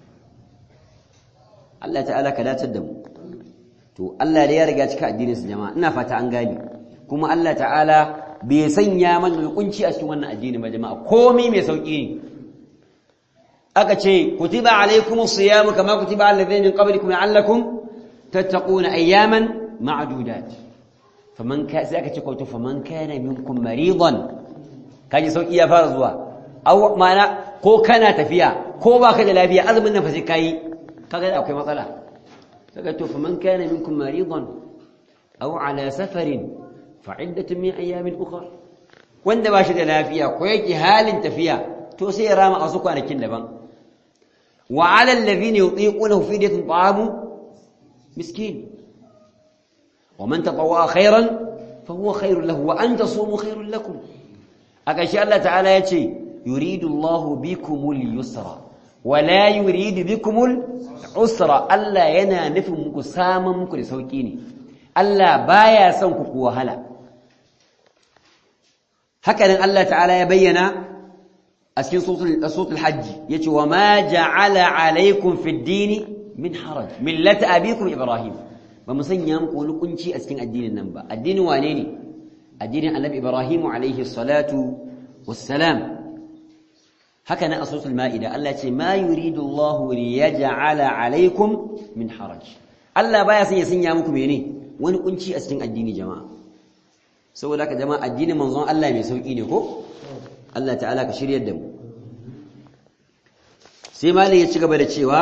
Allah ta'ala ka datar da mu to Allah da ya riga cika addinin su jama'a ina fata an gani kuma Allah ta'ala bai sanya mana hukunci a cikin wannan addini ba jama'a komai mai sauki ne aka ce kutiba alaykumus siyamu kama kutiba alal ladzina min qablikum la'allakum tattaquna ayyaman ma'dudat faman ka sai aka ce ko to faman kana minkum maridan kaji sauki ya fara zuwa aw mana ko kana tafiya ko baka da lafiya azumin nan fa sai kai kaga akwai matsala saka to faman kana minkum maridan aw ala safarin fa iddatun min ayamin ukhra wanda ba shi da lafiya ko yake halin tafiya to sai ya rama a su kwanakin daban wa ala alladhina yutiqunahu fidyatun ta'amu miskin ومن تطوع خيرا فهو خير له وأن تصوموا خير لكم أكشي الله تعالى يتي يريد الله بكم اليسر ولا يريد بكم العسر ألا ينا نفهم ساما مكو لسوكيني ألا بايا سنكو وهلا هكذا الله تعالى يبين أسكن صوت الحج يتي وما جعل عليكم في الدين من حرج ملة أبيكم إبراهيم ba mu sanya muku wani kunci a cikin addinin nan ba addinin wane ne addinin annabi ibrahimu alaihi salatu wassalam haka nan a suratul ma'ida Allah ce ma yuridu Allah liyaj'ala alaikum min haraj Allah baya son ya sanya muku mene wani kunci a cikin addini jama'a saboda haka jama'a addinin manzon Allah mai sauki ne ko Allah ta'ala ka shiryar da mu sai malai ya ci gaba da cewa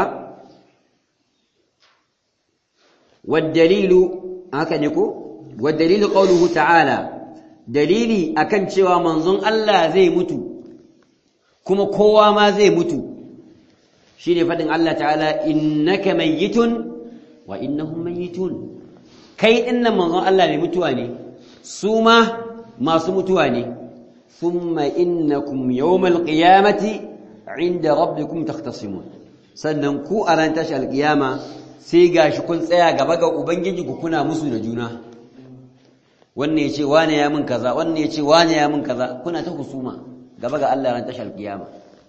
والدليل haka ne ko والدليل قوله تعالى dalili akan cewa manzon Allah zai mutu kuma kowa ma zai mutu shine fadin Allah ta'ala innaka mayyitun wa innahum mayyitun kai dinnan manzon Allah mai mutuwa ne su ma masu mutuwa ne thumma innakum yawmal qiyamati 'inda rabbikum takhtasimun sannan ku a ran tashi alqiyama sai gashi kun tsaya gaba ga ubangiji ku kuna musu da juna wannan yace wane ya min kaza wannan yace wane ya min kaza kuna ta husuma gaba ga Allah ran tashar kiyama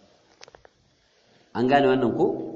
an gane wannan ko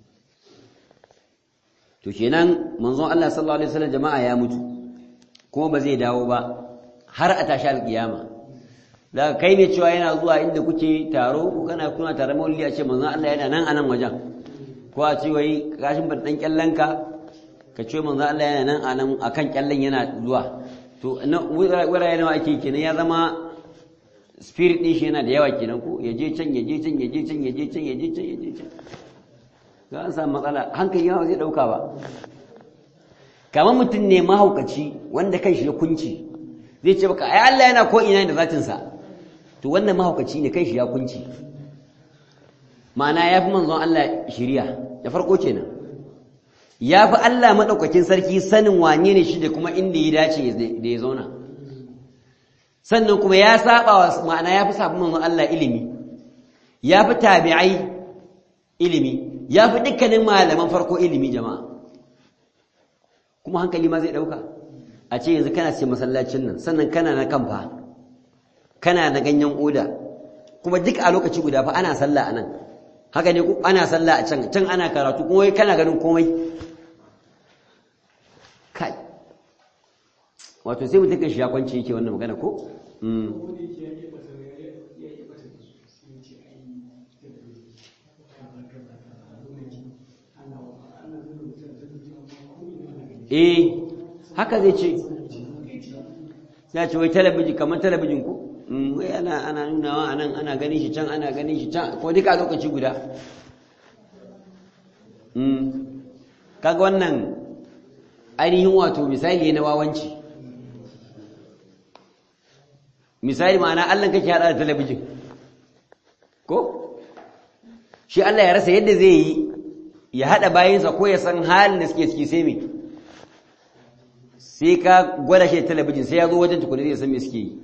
to kenan manzon Allah sallallahu alaihi wasallam jama'a ya mutu kuma ba zai dawo ba har a tashi alkiyama daga kai ne cewa yana zuwa inda kuke taro kana kuna tare maulidi a ce manzon Allah yana nan anan wajen ko a ce wai kashin ban dan kyallanka ka ce manzo Allah yana nan anan akan kyallan yana zuwa to wurare nawa ake kenan ya zama spirit din shi yana da yawa kenan ko ya je can ya je can ya je can ya je can ya je can ya je can ga an samu matsala hankali yawa zai dauka ba kamar mutum ne mahaukaci wanda kan shi ya kunci zai ce baka ai Allah yana ko ina da zatin sa to wannan mahaukaci ne kan shi ya kunci ma'ana ya fi manzon Allah shiriya da farko kenan ya fi Allah maɗaukakin sarki sanin wane ne shi da kuma inda ya dace da ya zauna sannan kuma ya saba wa ma'ana ya fi sabon manzon Allah ilimi ya fi tabi'ai ilimi ya fi dukkanin malaman farko ilimi jama'a kuma hankali ma zai ɗauka a ce yanzu kana ce masallacin nan sannan kana na kamfa kana na ganyen oda kuma duk a lokaci guda fa ana sallah a nan haka ne ana sallah a can can ana karatu kuma wai kana ganin komai kai wato sai mutum kan shi ya kwanci yake wannan magana ko eh haka zai ce sai ce wai talabijin kamar talabijin ko wai ana ana nunawa anan ana ganin shi can ana ganin shi can ko duka lokaci guda kaga wannan ainihin wato misali na wawanci misali ma'ana Allah kake hada da talabijin ko shi Allah ya rasa yadda zai yi ya hada bayinsa ko ya san halin da suke ciki sai me sai ka gwada shi talabijin sai ya zo wajen tukuni zai san me suke yi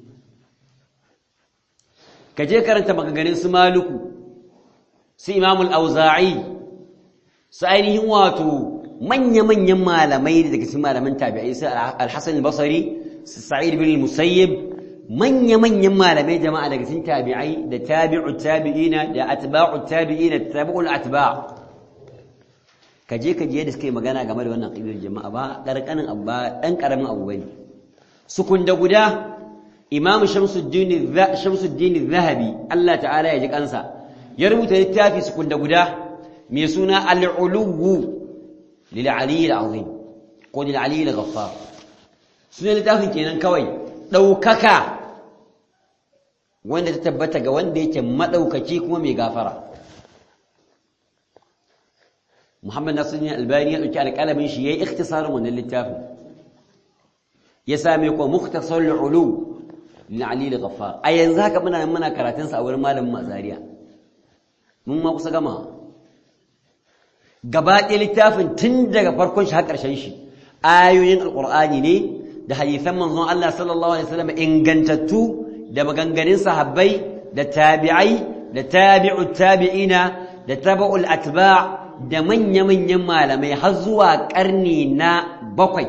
ka je karanta maganganun su maluku su imamul auza'i su ainihin wato manya-manyan malamai daga cikin malaman tabi'ai su al-hasan al-basri su sa'id bin musayyib manya-manyan malamai jama'a daga cikin tabi'ai da tabi'u tabi'ina da atba'u tabi'ina da tabi'ul atba' ka je ka je da suka yi magana game da wannan ƙibar jama'a ba ƙarƙanin abu ba ɗan ƙaramin abu bane sukun da guda imamu shamsuddin zahabi Allah ta'ala ya ji kansa ya rubuta littafi sukun da guda mai suna al'uluwu lil aliyyil azim ko lil aliyyil ghaffar sunan littafin kenan kawai ɗaukaka wanda ta tabbata ga wanda yake maɗaukaki kuma mai gafara Muhammad Nasiruddin Albani ya dauki alƙalamin shi yayi ikhtisarin wannan littafin ya same ko mukhtasar al-ulu lil Ali al-Ghaffar a yanzu haka muna muna karatun sa a wurin malamin Mazariya mun ma kusa gama gaba ɗaya littafin tun daga farkon shi har ƙarshen shi ayoyin alqur'ani ne da hadisan manzon Allah sallallahu alaihi wasallam ingantattu da maganganun sahabbai da tabi'ai da tabi'ut tabi'ina da tabu'ul atba' da manya-manyan malamai har zuwa ƙarni na bakwai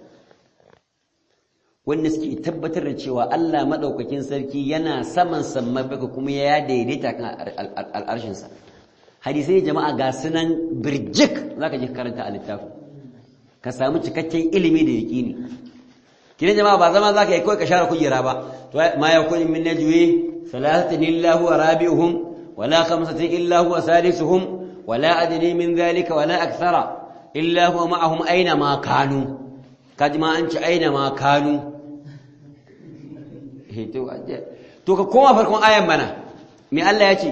wanda suke tabbatar da cewa Allah maɗaukakin sarki yana saman samman baka kuma ya daidaita kan al'arshinsa hadisai jama'a ga sunan birjik za ka ji karanta a littafin ka samu cikakken ilimi da yaƙini kina jama'a ba zama za ka yi kawai ka share kujera ba ma ya kuni min najwi salasatin illa huwa rabi'uhum wala khamsatin illa huwa sadisuhum ولا أدري من ذلك ولا أكثر إلا هو معهم أينما كانوا قد ما أنت أينما كانوا to ka koma farkon ayan mana me Allah ya ce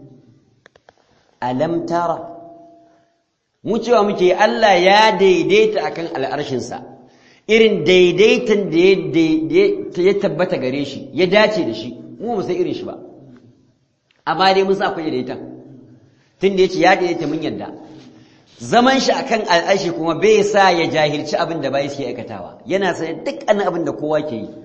alam tara mu cewa muke Allah ya daidaita akan al'arshinsa irin daidaitan da ya tabbata gare shi ya dace da shi mu ba sai irin shi ba amma dai mun sa akwai daidaitan tun da ya ce ya daidaita mun yadda zaman shi akan al'ashi kuma bai sa ya jahilci abin da bai suke aikatawa yana sanya dukkanin abin da kowa ke yi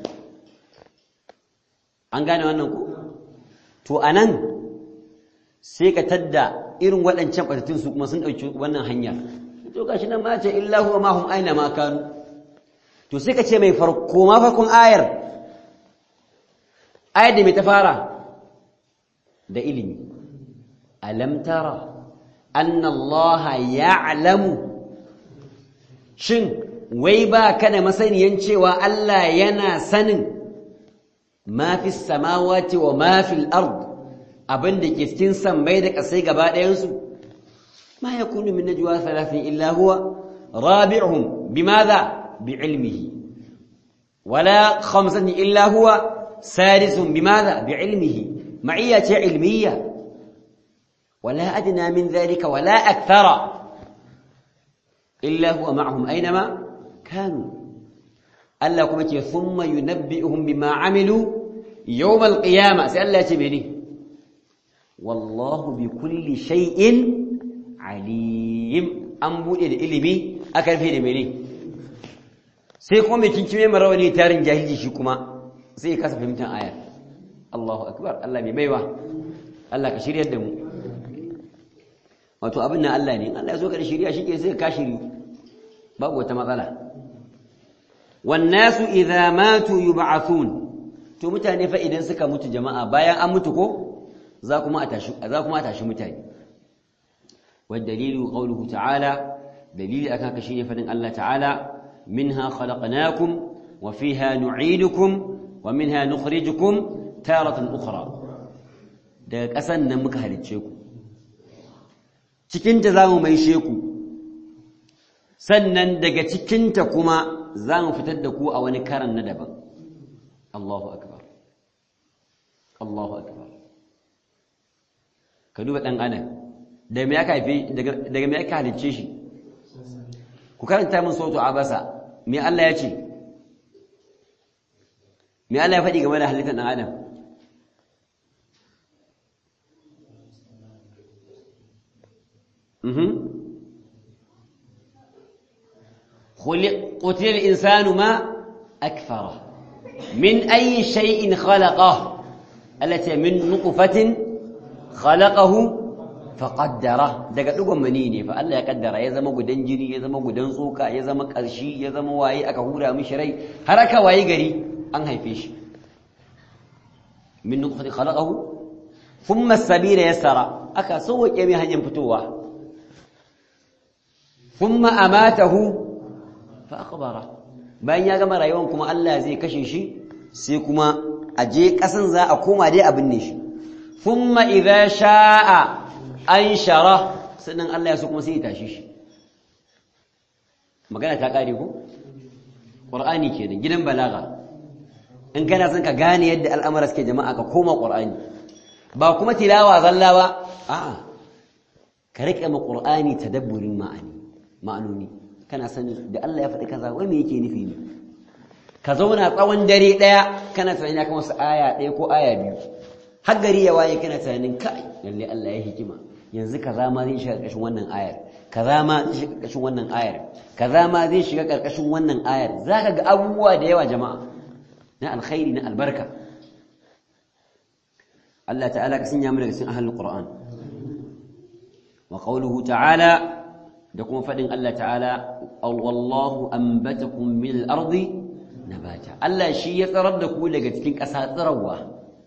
an gane wannan ku to anan sai ka tadda irin waɗancan ɓatattun su kuma sun ɗauki wannan hanya to gashi nan ma ce illa huwa ma hum aina ma kanu to sai ka ce mai farko ma farkon ayar ayar da mai ta fara da ilimi alam tara anna allaha ya'lamu shin wai ba ka da masaniyan cewa Allah yana sanin ma fi samawati wa ma fi al-ard abinda ke cikin sammai da kasai gaba ɗayan su ma yakunu min najwa thalathin illa huwa rabi'uhum bimadha bi'ilmihi wala khamsatin illa huwa sadisuhum bimadha bi'ilmihi ma'iyya ce ilmiyya ولا أدنى من ذلك ولا أكثر إلا هو معهم أينما كانوا ألا كمتي ثم ينبئهم بما عملوا يوم القيامة سألا تبني والله بكل شيء عليم أنبو إلى إلمي أكل في دمني سيكون بكنكمي مرواني تارين جاهلي شكما سيكاسف فهمتان آيات الله أكبر الله بميوه الله كشير يدمو wato abin nan Allah ne Allah ya so ka da shiriya shike sai ka shiri babu wata matsala wan nasu idza matu yub'athun to mutane fa idan suka mutu jama'a bayan an mutu ko za kuma a tashi za kuma a tashi mutane wad dalilu qawluhu ta'ala dalili akan ka shine fadin Allah ta'ala minha khalaqnakum wa fiha nu'idukum wa minha nukhrijukum taratan ukhra daga ƙasan nan muka halicce ku cikinta za mu maishe ku sannan daga cikinta kuma za mu fitar da ku a wani karan na daban Allahu akbar Allahu akbar ka duba ɗan adam daga me aka haife daga me aka halicce shi ku karanta min sautu abasa me Allah ya ce me Allah ya faɗi game da halittar ɗan adam قتل الإنسان ما أكفره من أي شيء خلقه التي من نطفة خلقه فقدره daga dugon mani ne fa Allah ya kaddara ya zama gudan jini ya zama gudan tsoka ya zama karshi ya zama waye aka hura mishi rai har aka waye gari an haife shi min nutfati khalaqahu thumma as-sabila yassara aka sauke mai hanyar fitowa thumma amatahu fa aqbara bayan ya gama rayuwar kuma Allah zai kashe shi sai kuma a je kasan za a koma dai abin ne shi thumma idza sha'a anshara sannan Allah ya so kuma sai ya tashi shi magana ta kare ko qur'ani kenan gidan balaga in kana son ka gane yadda al'amara suke jama'a ka koma qur'ani ba kuma tilawa zalla ba a'a ka rike ma qur'ani tadabburin ma'ani ma'anoni kana sani da Allah ya faɗi kaza wai me yake nufi ne ka zauna tsawon dare ɗaya kana tunani kan wasu aya ɗaya ko aya biyu har gari ya waye kana tunanin kai lalle Allah ya hikima yanzu kaza ma zai shiga ƙarƙashin wannan ayar kaza ma zai shiga ƙarƙashin wannan ayar kaza ma zai shiga ƙarƙashin wannan ayar zaka ga abubuwa da yawa jama'a na alkhairi na albarka Allah ta'ala ka sanya mu daga cikin ahlul qur'an wa qawluhu ta'ala da kuma faɗin Allah ta'ala wallahu ambatakum min al-ardi nabata Allah shi ya tsarar da ku daga cikin ƙasa tsirarwa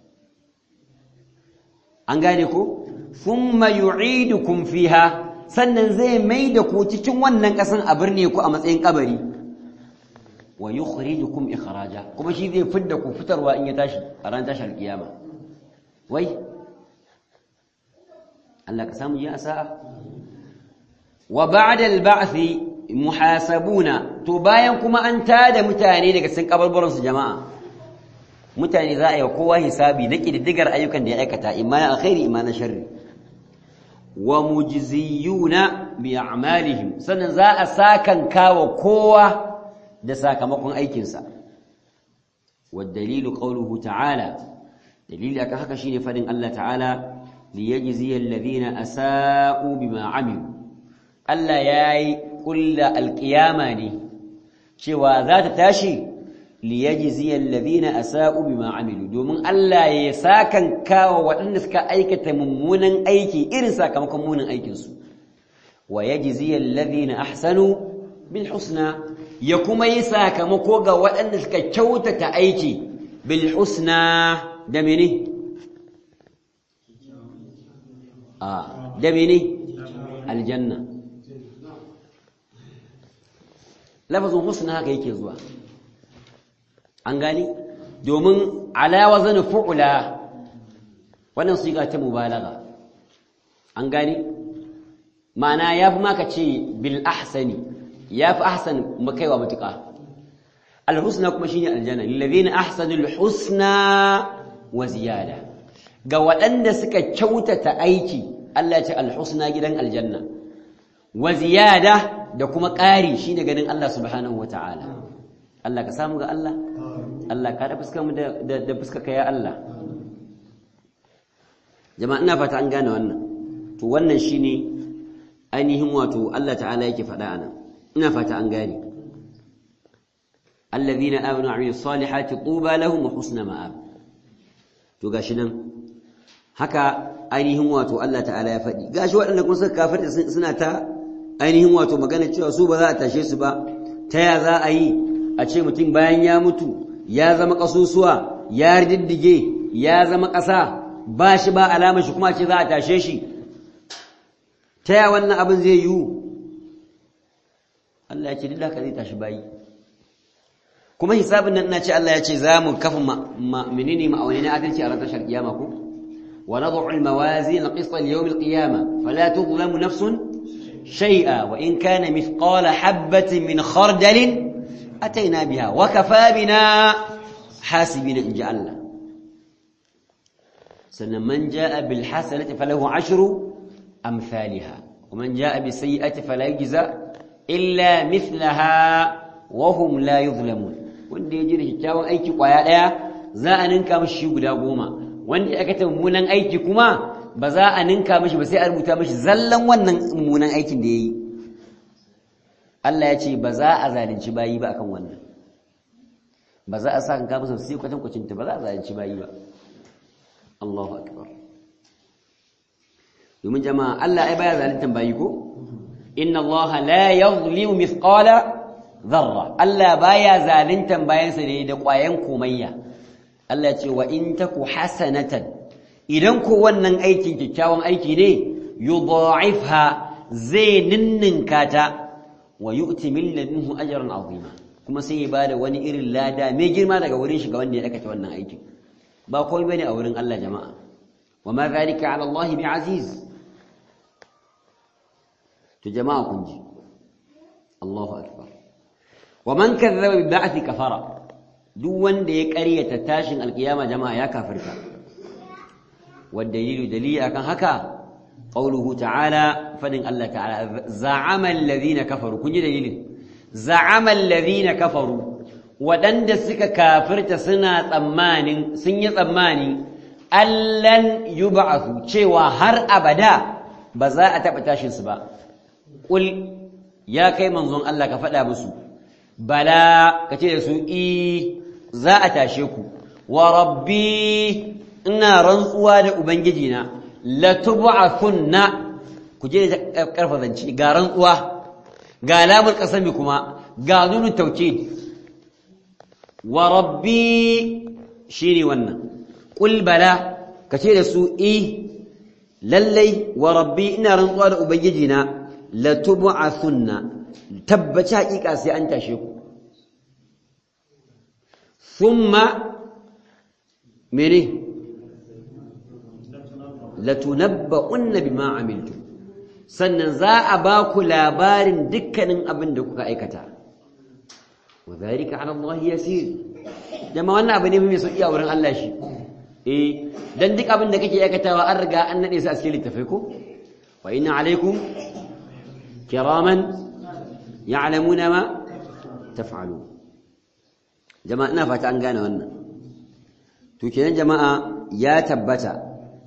an gane ku thumma yu'idukum fiha sannan zai mai da ku cikin wannan ƙasan a birne ku a matsayin kabari wa yukhrijukum ikhraja kuma shi zai fidda ku fitarwa in ya tashi a ran tashar kiyama wai Allah ka samu yi asa'a wa ba'da al-ba'th muhasabuna to bayan kuma an tada mutane daga cikin kabarbaran su jama'a mutane za a yi kowa hisabi na kididdigar ayyukan da ya aikata imma na alkhairi imma na sharri wa mujziyuna bi a'malihim sannan za a sakan kawa kowa da sakamakon aikinsa wa dalilu qawluhu ta'ala dalili akan haka shine fadin Allah ta'ala liyajziyal ladina asa'u bima 'amilu Allah ya yi ƙulla alƙiyama ne cewa za ta tashi liyajziyal ladina asa'u bima amilu domin Allah ya sakan kawo waɗanda suka aikata mummunan aiki irin sakamakon munin aikinsu wa yajziyal ladina ahsanu bil husna ya kuma yi sakamako ga waɗanda suka kyautata aiki bil husna da mene a da mene aljanna lafazin husna haka yake zuwa an gani domin ala wazan fu'la wannan siga ta mubalaga an gani ma'ana yafi maka ce bil ahsani yafi ahsan makaiwa mutuka al husna kuma shine aljanna lil ladina ahsanul husna wa ziyada ga waɗanda suka kyautata aiki Allah ya ce al husna gidan aljanna wa ziyada da kuma ƙari shi ne ganin Allah subhanahu wa ta'ala. Allah ka samu ga Allah? Allah ka da fuska mu da fuska ka ya Allah. Jama'a ina fata an gane wannan. To wannan shi ne ainihin wato Allah ta'ala yake faɗa ana. Ina fata an gane. Allazina amanu wa amilus salihati tuba lahum wa husna ma'ab. To gashi nan. Haka ainihin wato Allah ta'ala ya faɗi. Gashi waɗanda kuma suka kafirta suna ta ainihin wato magana cewa su ba za a tashe su ba ta ya za a yi a ce mutum bayan ya mutu ya zama ƙasusuwa ya diddige ya zama ƙasa ba shi ba alama shi kuma ce za a tashe shi ta ya wannan abin zai yiwu Allah ya ce duk haka zai tashi bayi kuma hisabin nan ina ce Allah ya ce za mu kafa menene ma'auni na adalci a ranar tashar kiyama ko wa nad'u al-mawazin al-qist li-yawm al-qiyamah fala tudlamu nafsun shay'a wa in kana mithqala habatin min khardalin ataina biha wa kafa bina hasibina in ja Allah sannan man jaa bil hasanati falahu ashru amsalha wa man jaa bis sayyi'ati fala yujza illa mithlaha wa hum la yuzlamun wanda ya ji da kyakkyawan aiki kwaya ɗaya za a ninka mashi shi guda goma wanda ya aikata mummunan aiki kuma ba za a ninka mashi ba sai a rubuta mashi zallan wannan mummunan aikin da ya yi Allah ya ce ba za a zalunci bayi ba akan wannan ba za a sa kan kama sai kwatan kwacinta ba za a zalunci bayi ba Allahu akbar domin jama'a Allah ai baya zaluntan bayi ko inna Allah la yuzlimu mithqala zarra Allah baya zaluntan bayansa ne da ƙwayan komayya Allah ce wa in taku hasanatan idan ko wannan aikin kyakkyawan aiki ne yudha'ifha zai ninninka ta wa yu'ti min ladunhu ajran azima kuma sai ya bada wani irin lada mai girma daga wurin shi ga wanda ya aikata wannan aikin ba komai bane a wurin Allah jama'a wa ma zalika 'ala Allah bi'aziz to jama'a kun ji Allahu akbar wa man kazzaba bi ba'thi kafara duk wanda ya ƙaryata tashin alkiyama jama'a ya kafirta wadda dalilu dalili akan haka qauluhu ta'ala fadin Allah ta'ala za'ama alladhina kafaru kun ji dalilin za'ama alladhina kafaru wadanda suka kafirta suna tsammanin sun yi tsammani allan yub'athu cewa har abada ba za a taɓa tashin su ba qul ya kai manzon Allah ka faɗa musu bala ka ce da su i za a tashe ku wa rabbi ina rantsuwa da ubangijina la tub'athunna ku je da karfa zance ga rantsuwa ga lamul qasami kuma ga nunu tawkid wa rabbi shine wannan qul bala ka ce da su i lallai wa rabbi ina rantsuwa da ubangijina la tub'athunna tabbaci hakika sai an tashe ku thumma mene latunabba'unna bima amiltu sannan za a ba ku labarin dukkanin abin da kuka aikata wa zalika ala Allah yasir dama wannan abu ne mai sauki a wurin Allah shi eh dan duk abin da kake aikatawa an riga an nade su a cikin littafai ko wa inna alaikum kiraman ya'lamuna ma taf'alun jama'a ina fata an gane wannan to kenan jama'a ya tabbata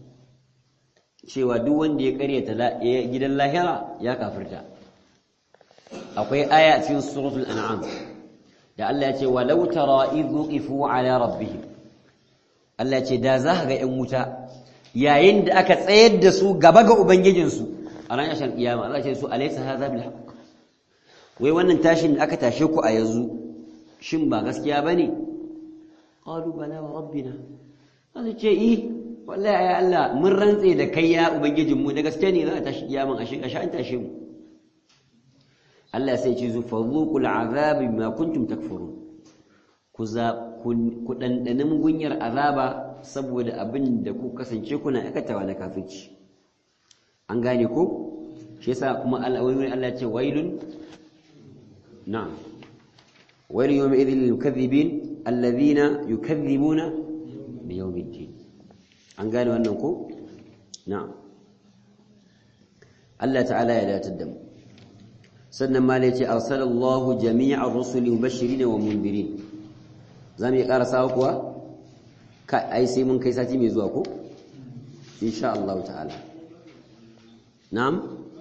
cewa duk wanda ya karyata gidan lahira ya kafirta akwai aya a cikin suratul an'am da Allah ya ce walau tara idh wuqifu ala rabbihim Allah ya ce da za ga ƴan wuta yayin da aka tsayar da su gaba ga ubangijinsu a ranar shan kiyama Allah ya ce su alaysa hadha bil haqq wai wannan tashin da aka tashe ku a yanzu shin ba gaskiya bane qalu bala wa rabbina Allah ce eh wallahi ya Allah mun rantse da kai ya ubangijin mu da gaske ne za a tashi kiyaman a shi an tashe mu Allah sai ce zu fadhuqul azab bima kuntum takfurun ku za ku dandane mugunyar azaba saboda abin da ku kasance kuna aikatawa na kafirci an gane ko shi yasa kuma Allah wai Allah ce wailun na'am wailun yawma idhil lil mukaththibin alladhina yukaththibuna bi yawmiddin an gane wannan ko na'am Allah ta'ala ya datar da mu sannan ma ne ce arsalallahu jami'ar rusuli mubashirin wa mundirin zamu yi karasa kuwa kai ai sai mun kai sati mai zuwa ko insha Allah ta'ala na'am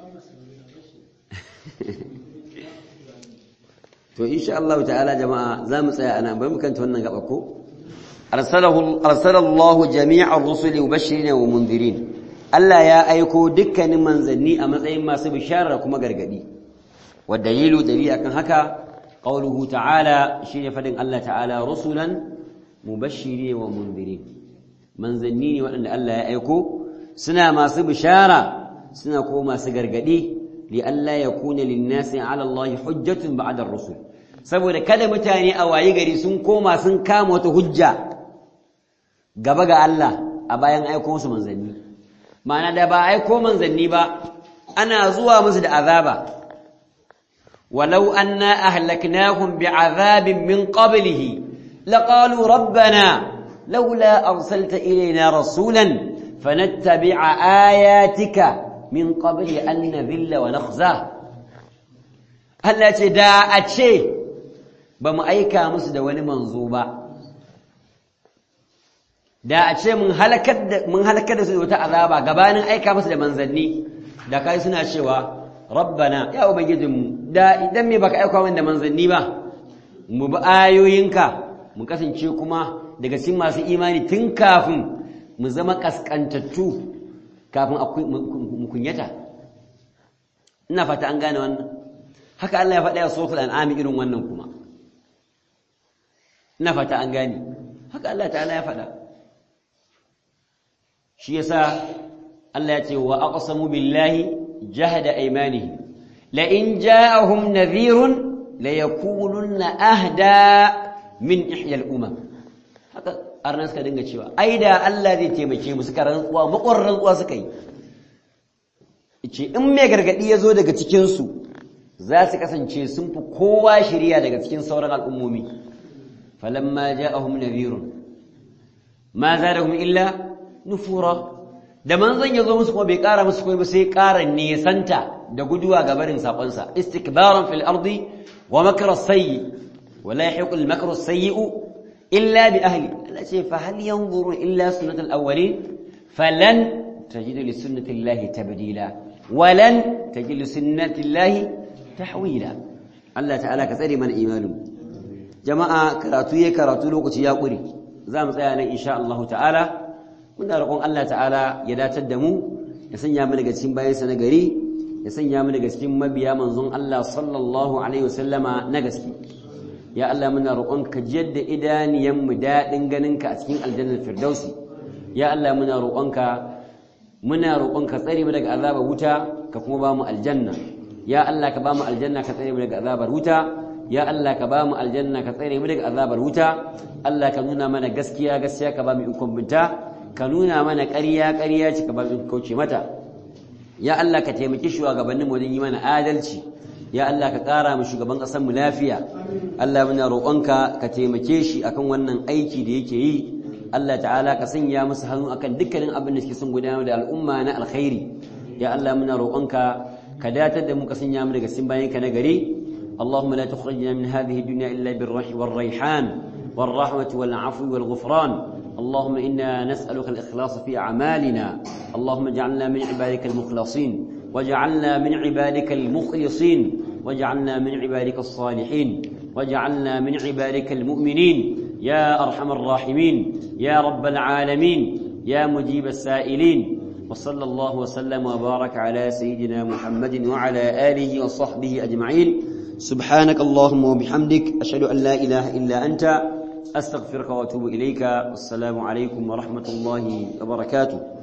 to insha Allah ta'ala jama'a zamu tsaya ana bai mu kanta wannan gaba ko arsalahu arsalallahu jami'ar rusuli mubashirin wa mundirin Allah ya aiko dukkanin manzanni a matsayin masu bishara kuma gargadi والدليل دليل akan haka قوله تعالى shine fadin Allah ta'ala rusulan mubashirin wa mundirin manzanni ne waɗanda Allah ya aiko suna masu bishara suna kuma masu gargadi li alla yakuna lin-nasi 'ala Allah hujjatun ba'da ar-rusul saboda kada mutane a wayi gari sun koma sun kama wata hujja gaba ga Allah a bayan aiko musu manzanni ma'ana da ba aiko manzanni ba ana zuwa musu da azaba walau anna ahlaknahum bi'azabin min qablihi laqalu rabbana laula arsalta ilayna rasulan fanattabi'a ayatika min qabli an nadhilla wa nakhza Allah ce da a ce ba mu aika musu da wani manzo ba da a ce mun halakar da su da wata azaba gabanin aika musu da manzanni da kai suna cewa rabbana ya ubangijinmu da idan me baka aika mana da manzanni ba mu bi ayoyinka mu kasance kuma daga cikin masu imani tun kafin mu zama kaskantattu kafin mu kunyata ina fata an gane wannan haka Allah ya faɗa ya suratul an'am irin wannan kuma ina fata an gane haka Allah ta'ala ya faɗa shi yasa Allah ya ce wa aqsamu billahi jahada aymanihim la in ja'ahum nadhirun la yakununna ahda min ihya al-umam haka arna suka dinga cewa ai da Allah zai taimake mu suka rantsuwa makwarar rantsuwa suka yi ce in mai gargadi ya zo daga cikin su za su kasance sun fi kowa shirya daga cikin sauran al'ummomi falamma ja'ahum nadhirun ma zadahum illa nufura da manzon yazo musu kuma bai kara musu komai ba sai kara nesanta da guduwa ga barin sakonsa istikbaran fil ardi wa makra sayyi wa la yahiqu al makru sayyi'u illa bi ahli Allah ce fa hal yanzuru illa sunnatul awwalin falan tajidu li sunnati llahi tabdila walan tajidu li sunnati llahi tahwila Allah ta'ala ka tsare mana imanin jama'a karatu yayi karatu lokaci ya kure za mu tsaya nan insha Allah ta'ala muna roƙon Allah ta'ala ya datar da mu ya sanya mu daga cikin bayansa na gari ya sanya mu daga cikin mabiya manzon Allah sallallahu alaihi wasallama na gaske ya Allah muna roƙon ka jadda idaniyan mu dadin ganin ka a cikin aljannar firdausi ya Allah muna roƙon ka muna roƙon ka tsare mu daga azabar wuta ka kuma ba mu aljanna ya Allah ka ba mu aljanna ka tsare mu daga azabar wuta ya Allah ka ba mu aljanna ka tsare mu daga azabar wuta Allah ka nuna mana gaskiya gaskiya ka ba mu ikon binta ka nuna mana ƙarya ƙarya ce ka ba mu kauce mata ya Allah ka taimaki shugabanninmu wajen yi mana adalci ya Allah ka ƙara mu shugaban ƙasar mu lafiya Allah muna roƙonka ka taimake shi akan wannan aiki da yake yi Allah ta'ala ka sanya musu hannu akan dukkanin abin da suke son gudanar da al'umma na alkhairi ya Allah muna roƙonka ka datar da mu ka sanya mu daga cikin bayanka na gari اللهم لا تخرجنا من هذه الدنيا إلا بالرح والريحان والرحمة والعفو والغفران اللهم إنا نسألك الإخلاص في أعمالنا اللهم اجعلنا من عبادك المخلصين واجعلنا من عبادك المخلصين واجعلنا من عبادك الصالحين واجعلنا من عبادك المؤمنين يا أرحم الراحمين يا رب العالمين يا مجيب السائلين وصلى الله وسلم وبارك على سيدنا محمد وعلى آله وصحبه أجمعين سبحانك اللهم وبحمدك أشهد أن لا إله إلا أنت أستغفرك وأتوب إليك والسلام عليكم ورحمة الله وبركاته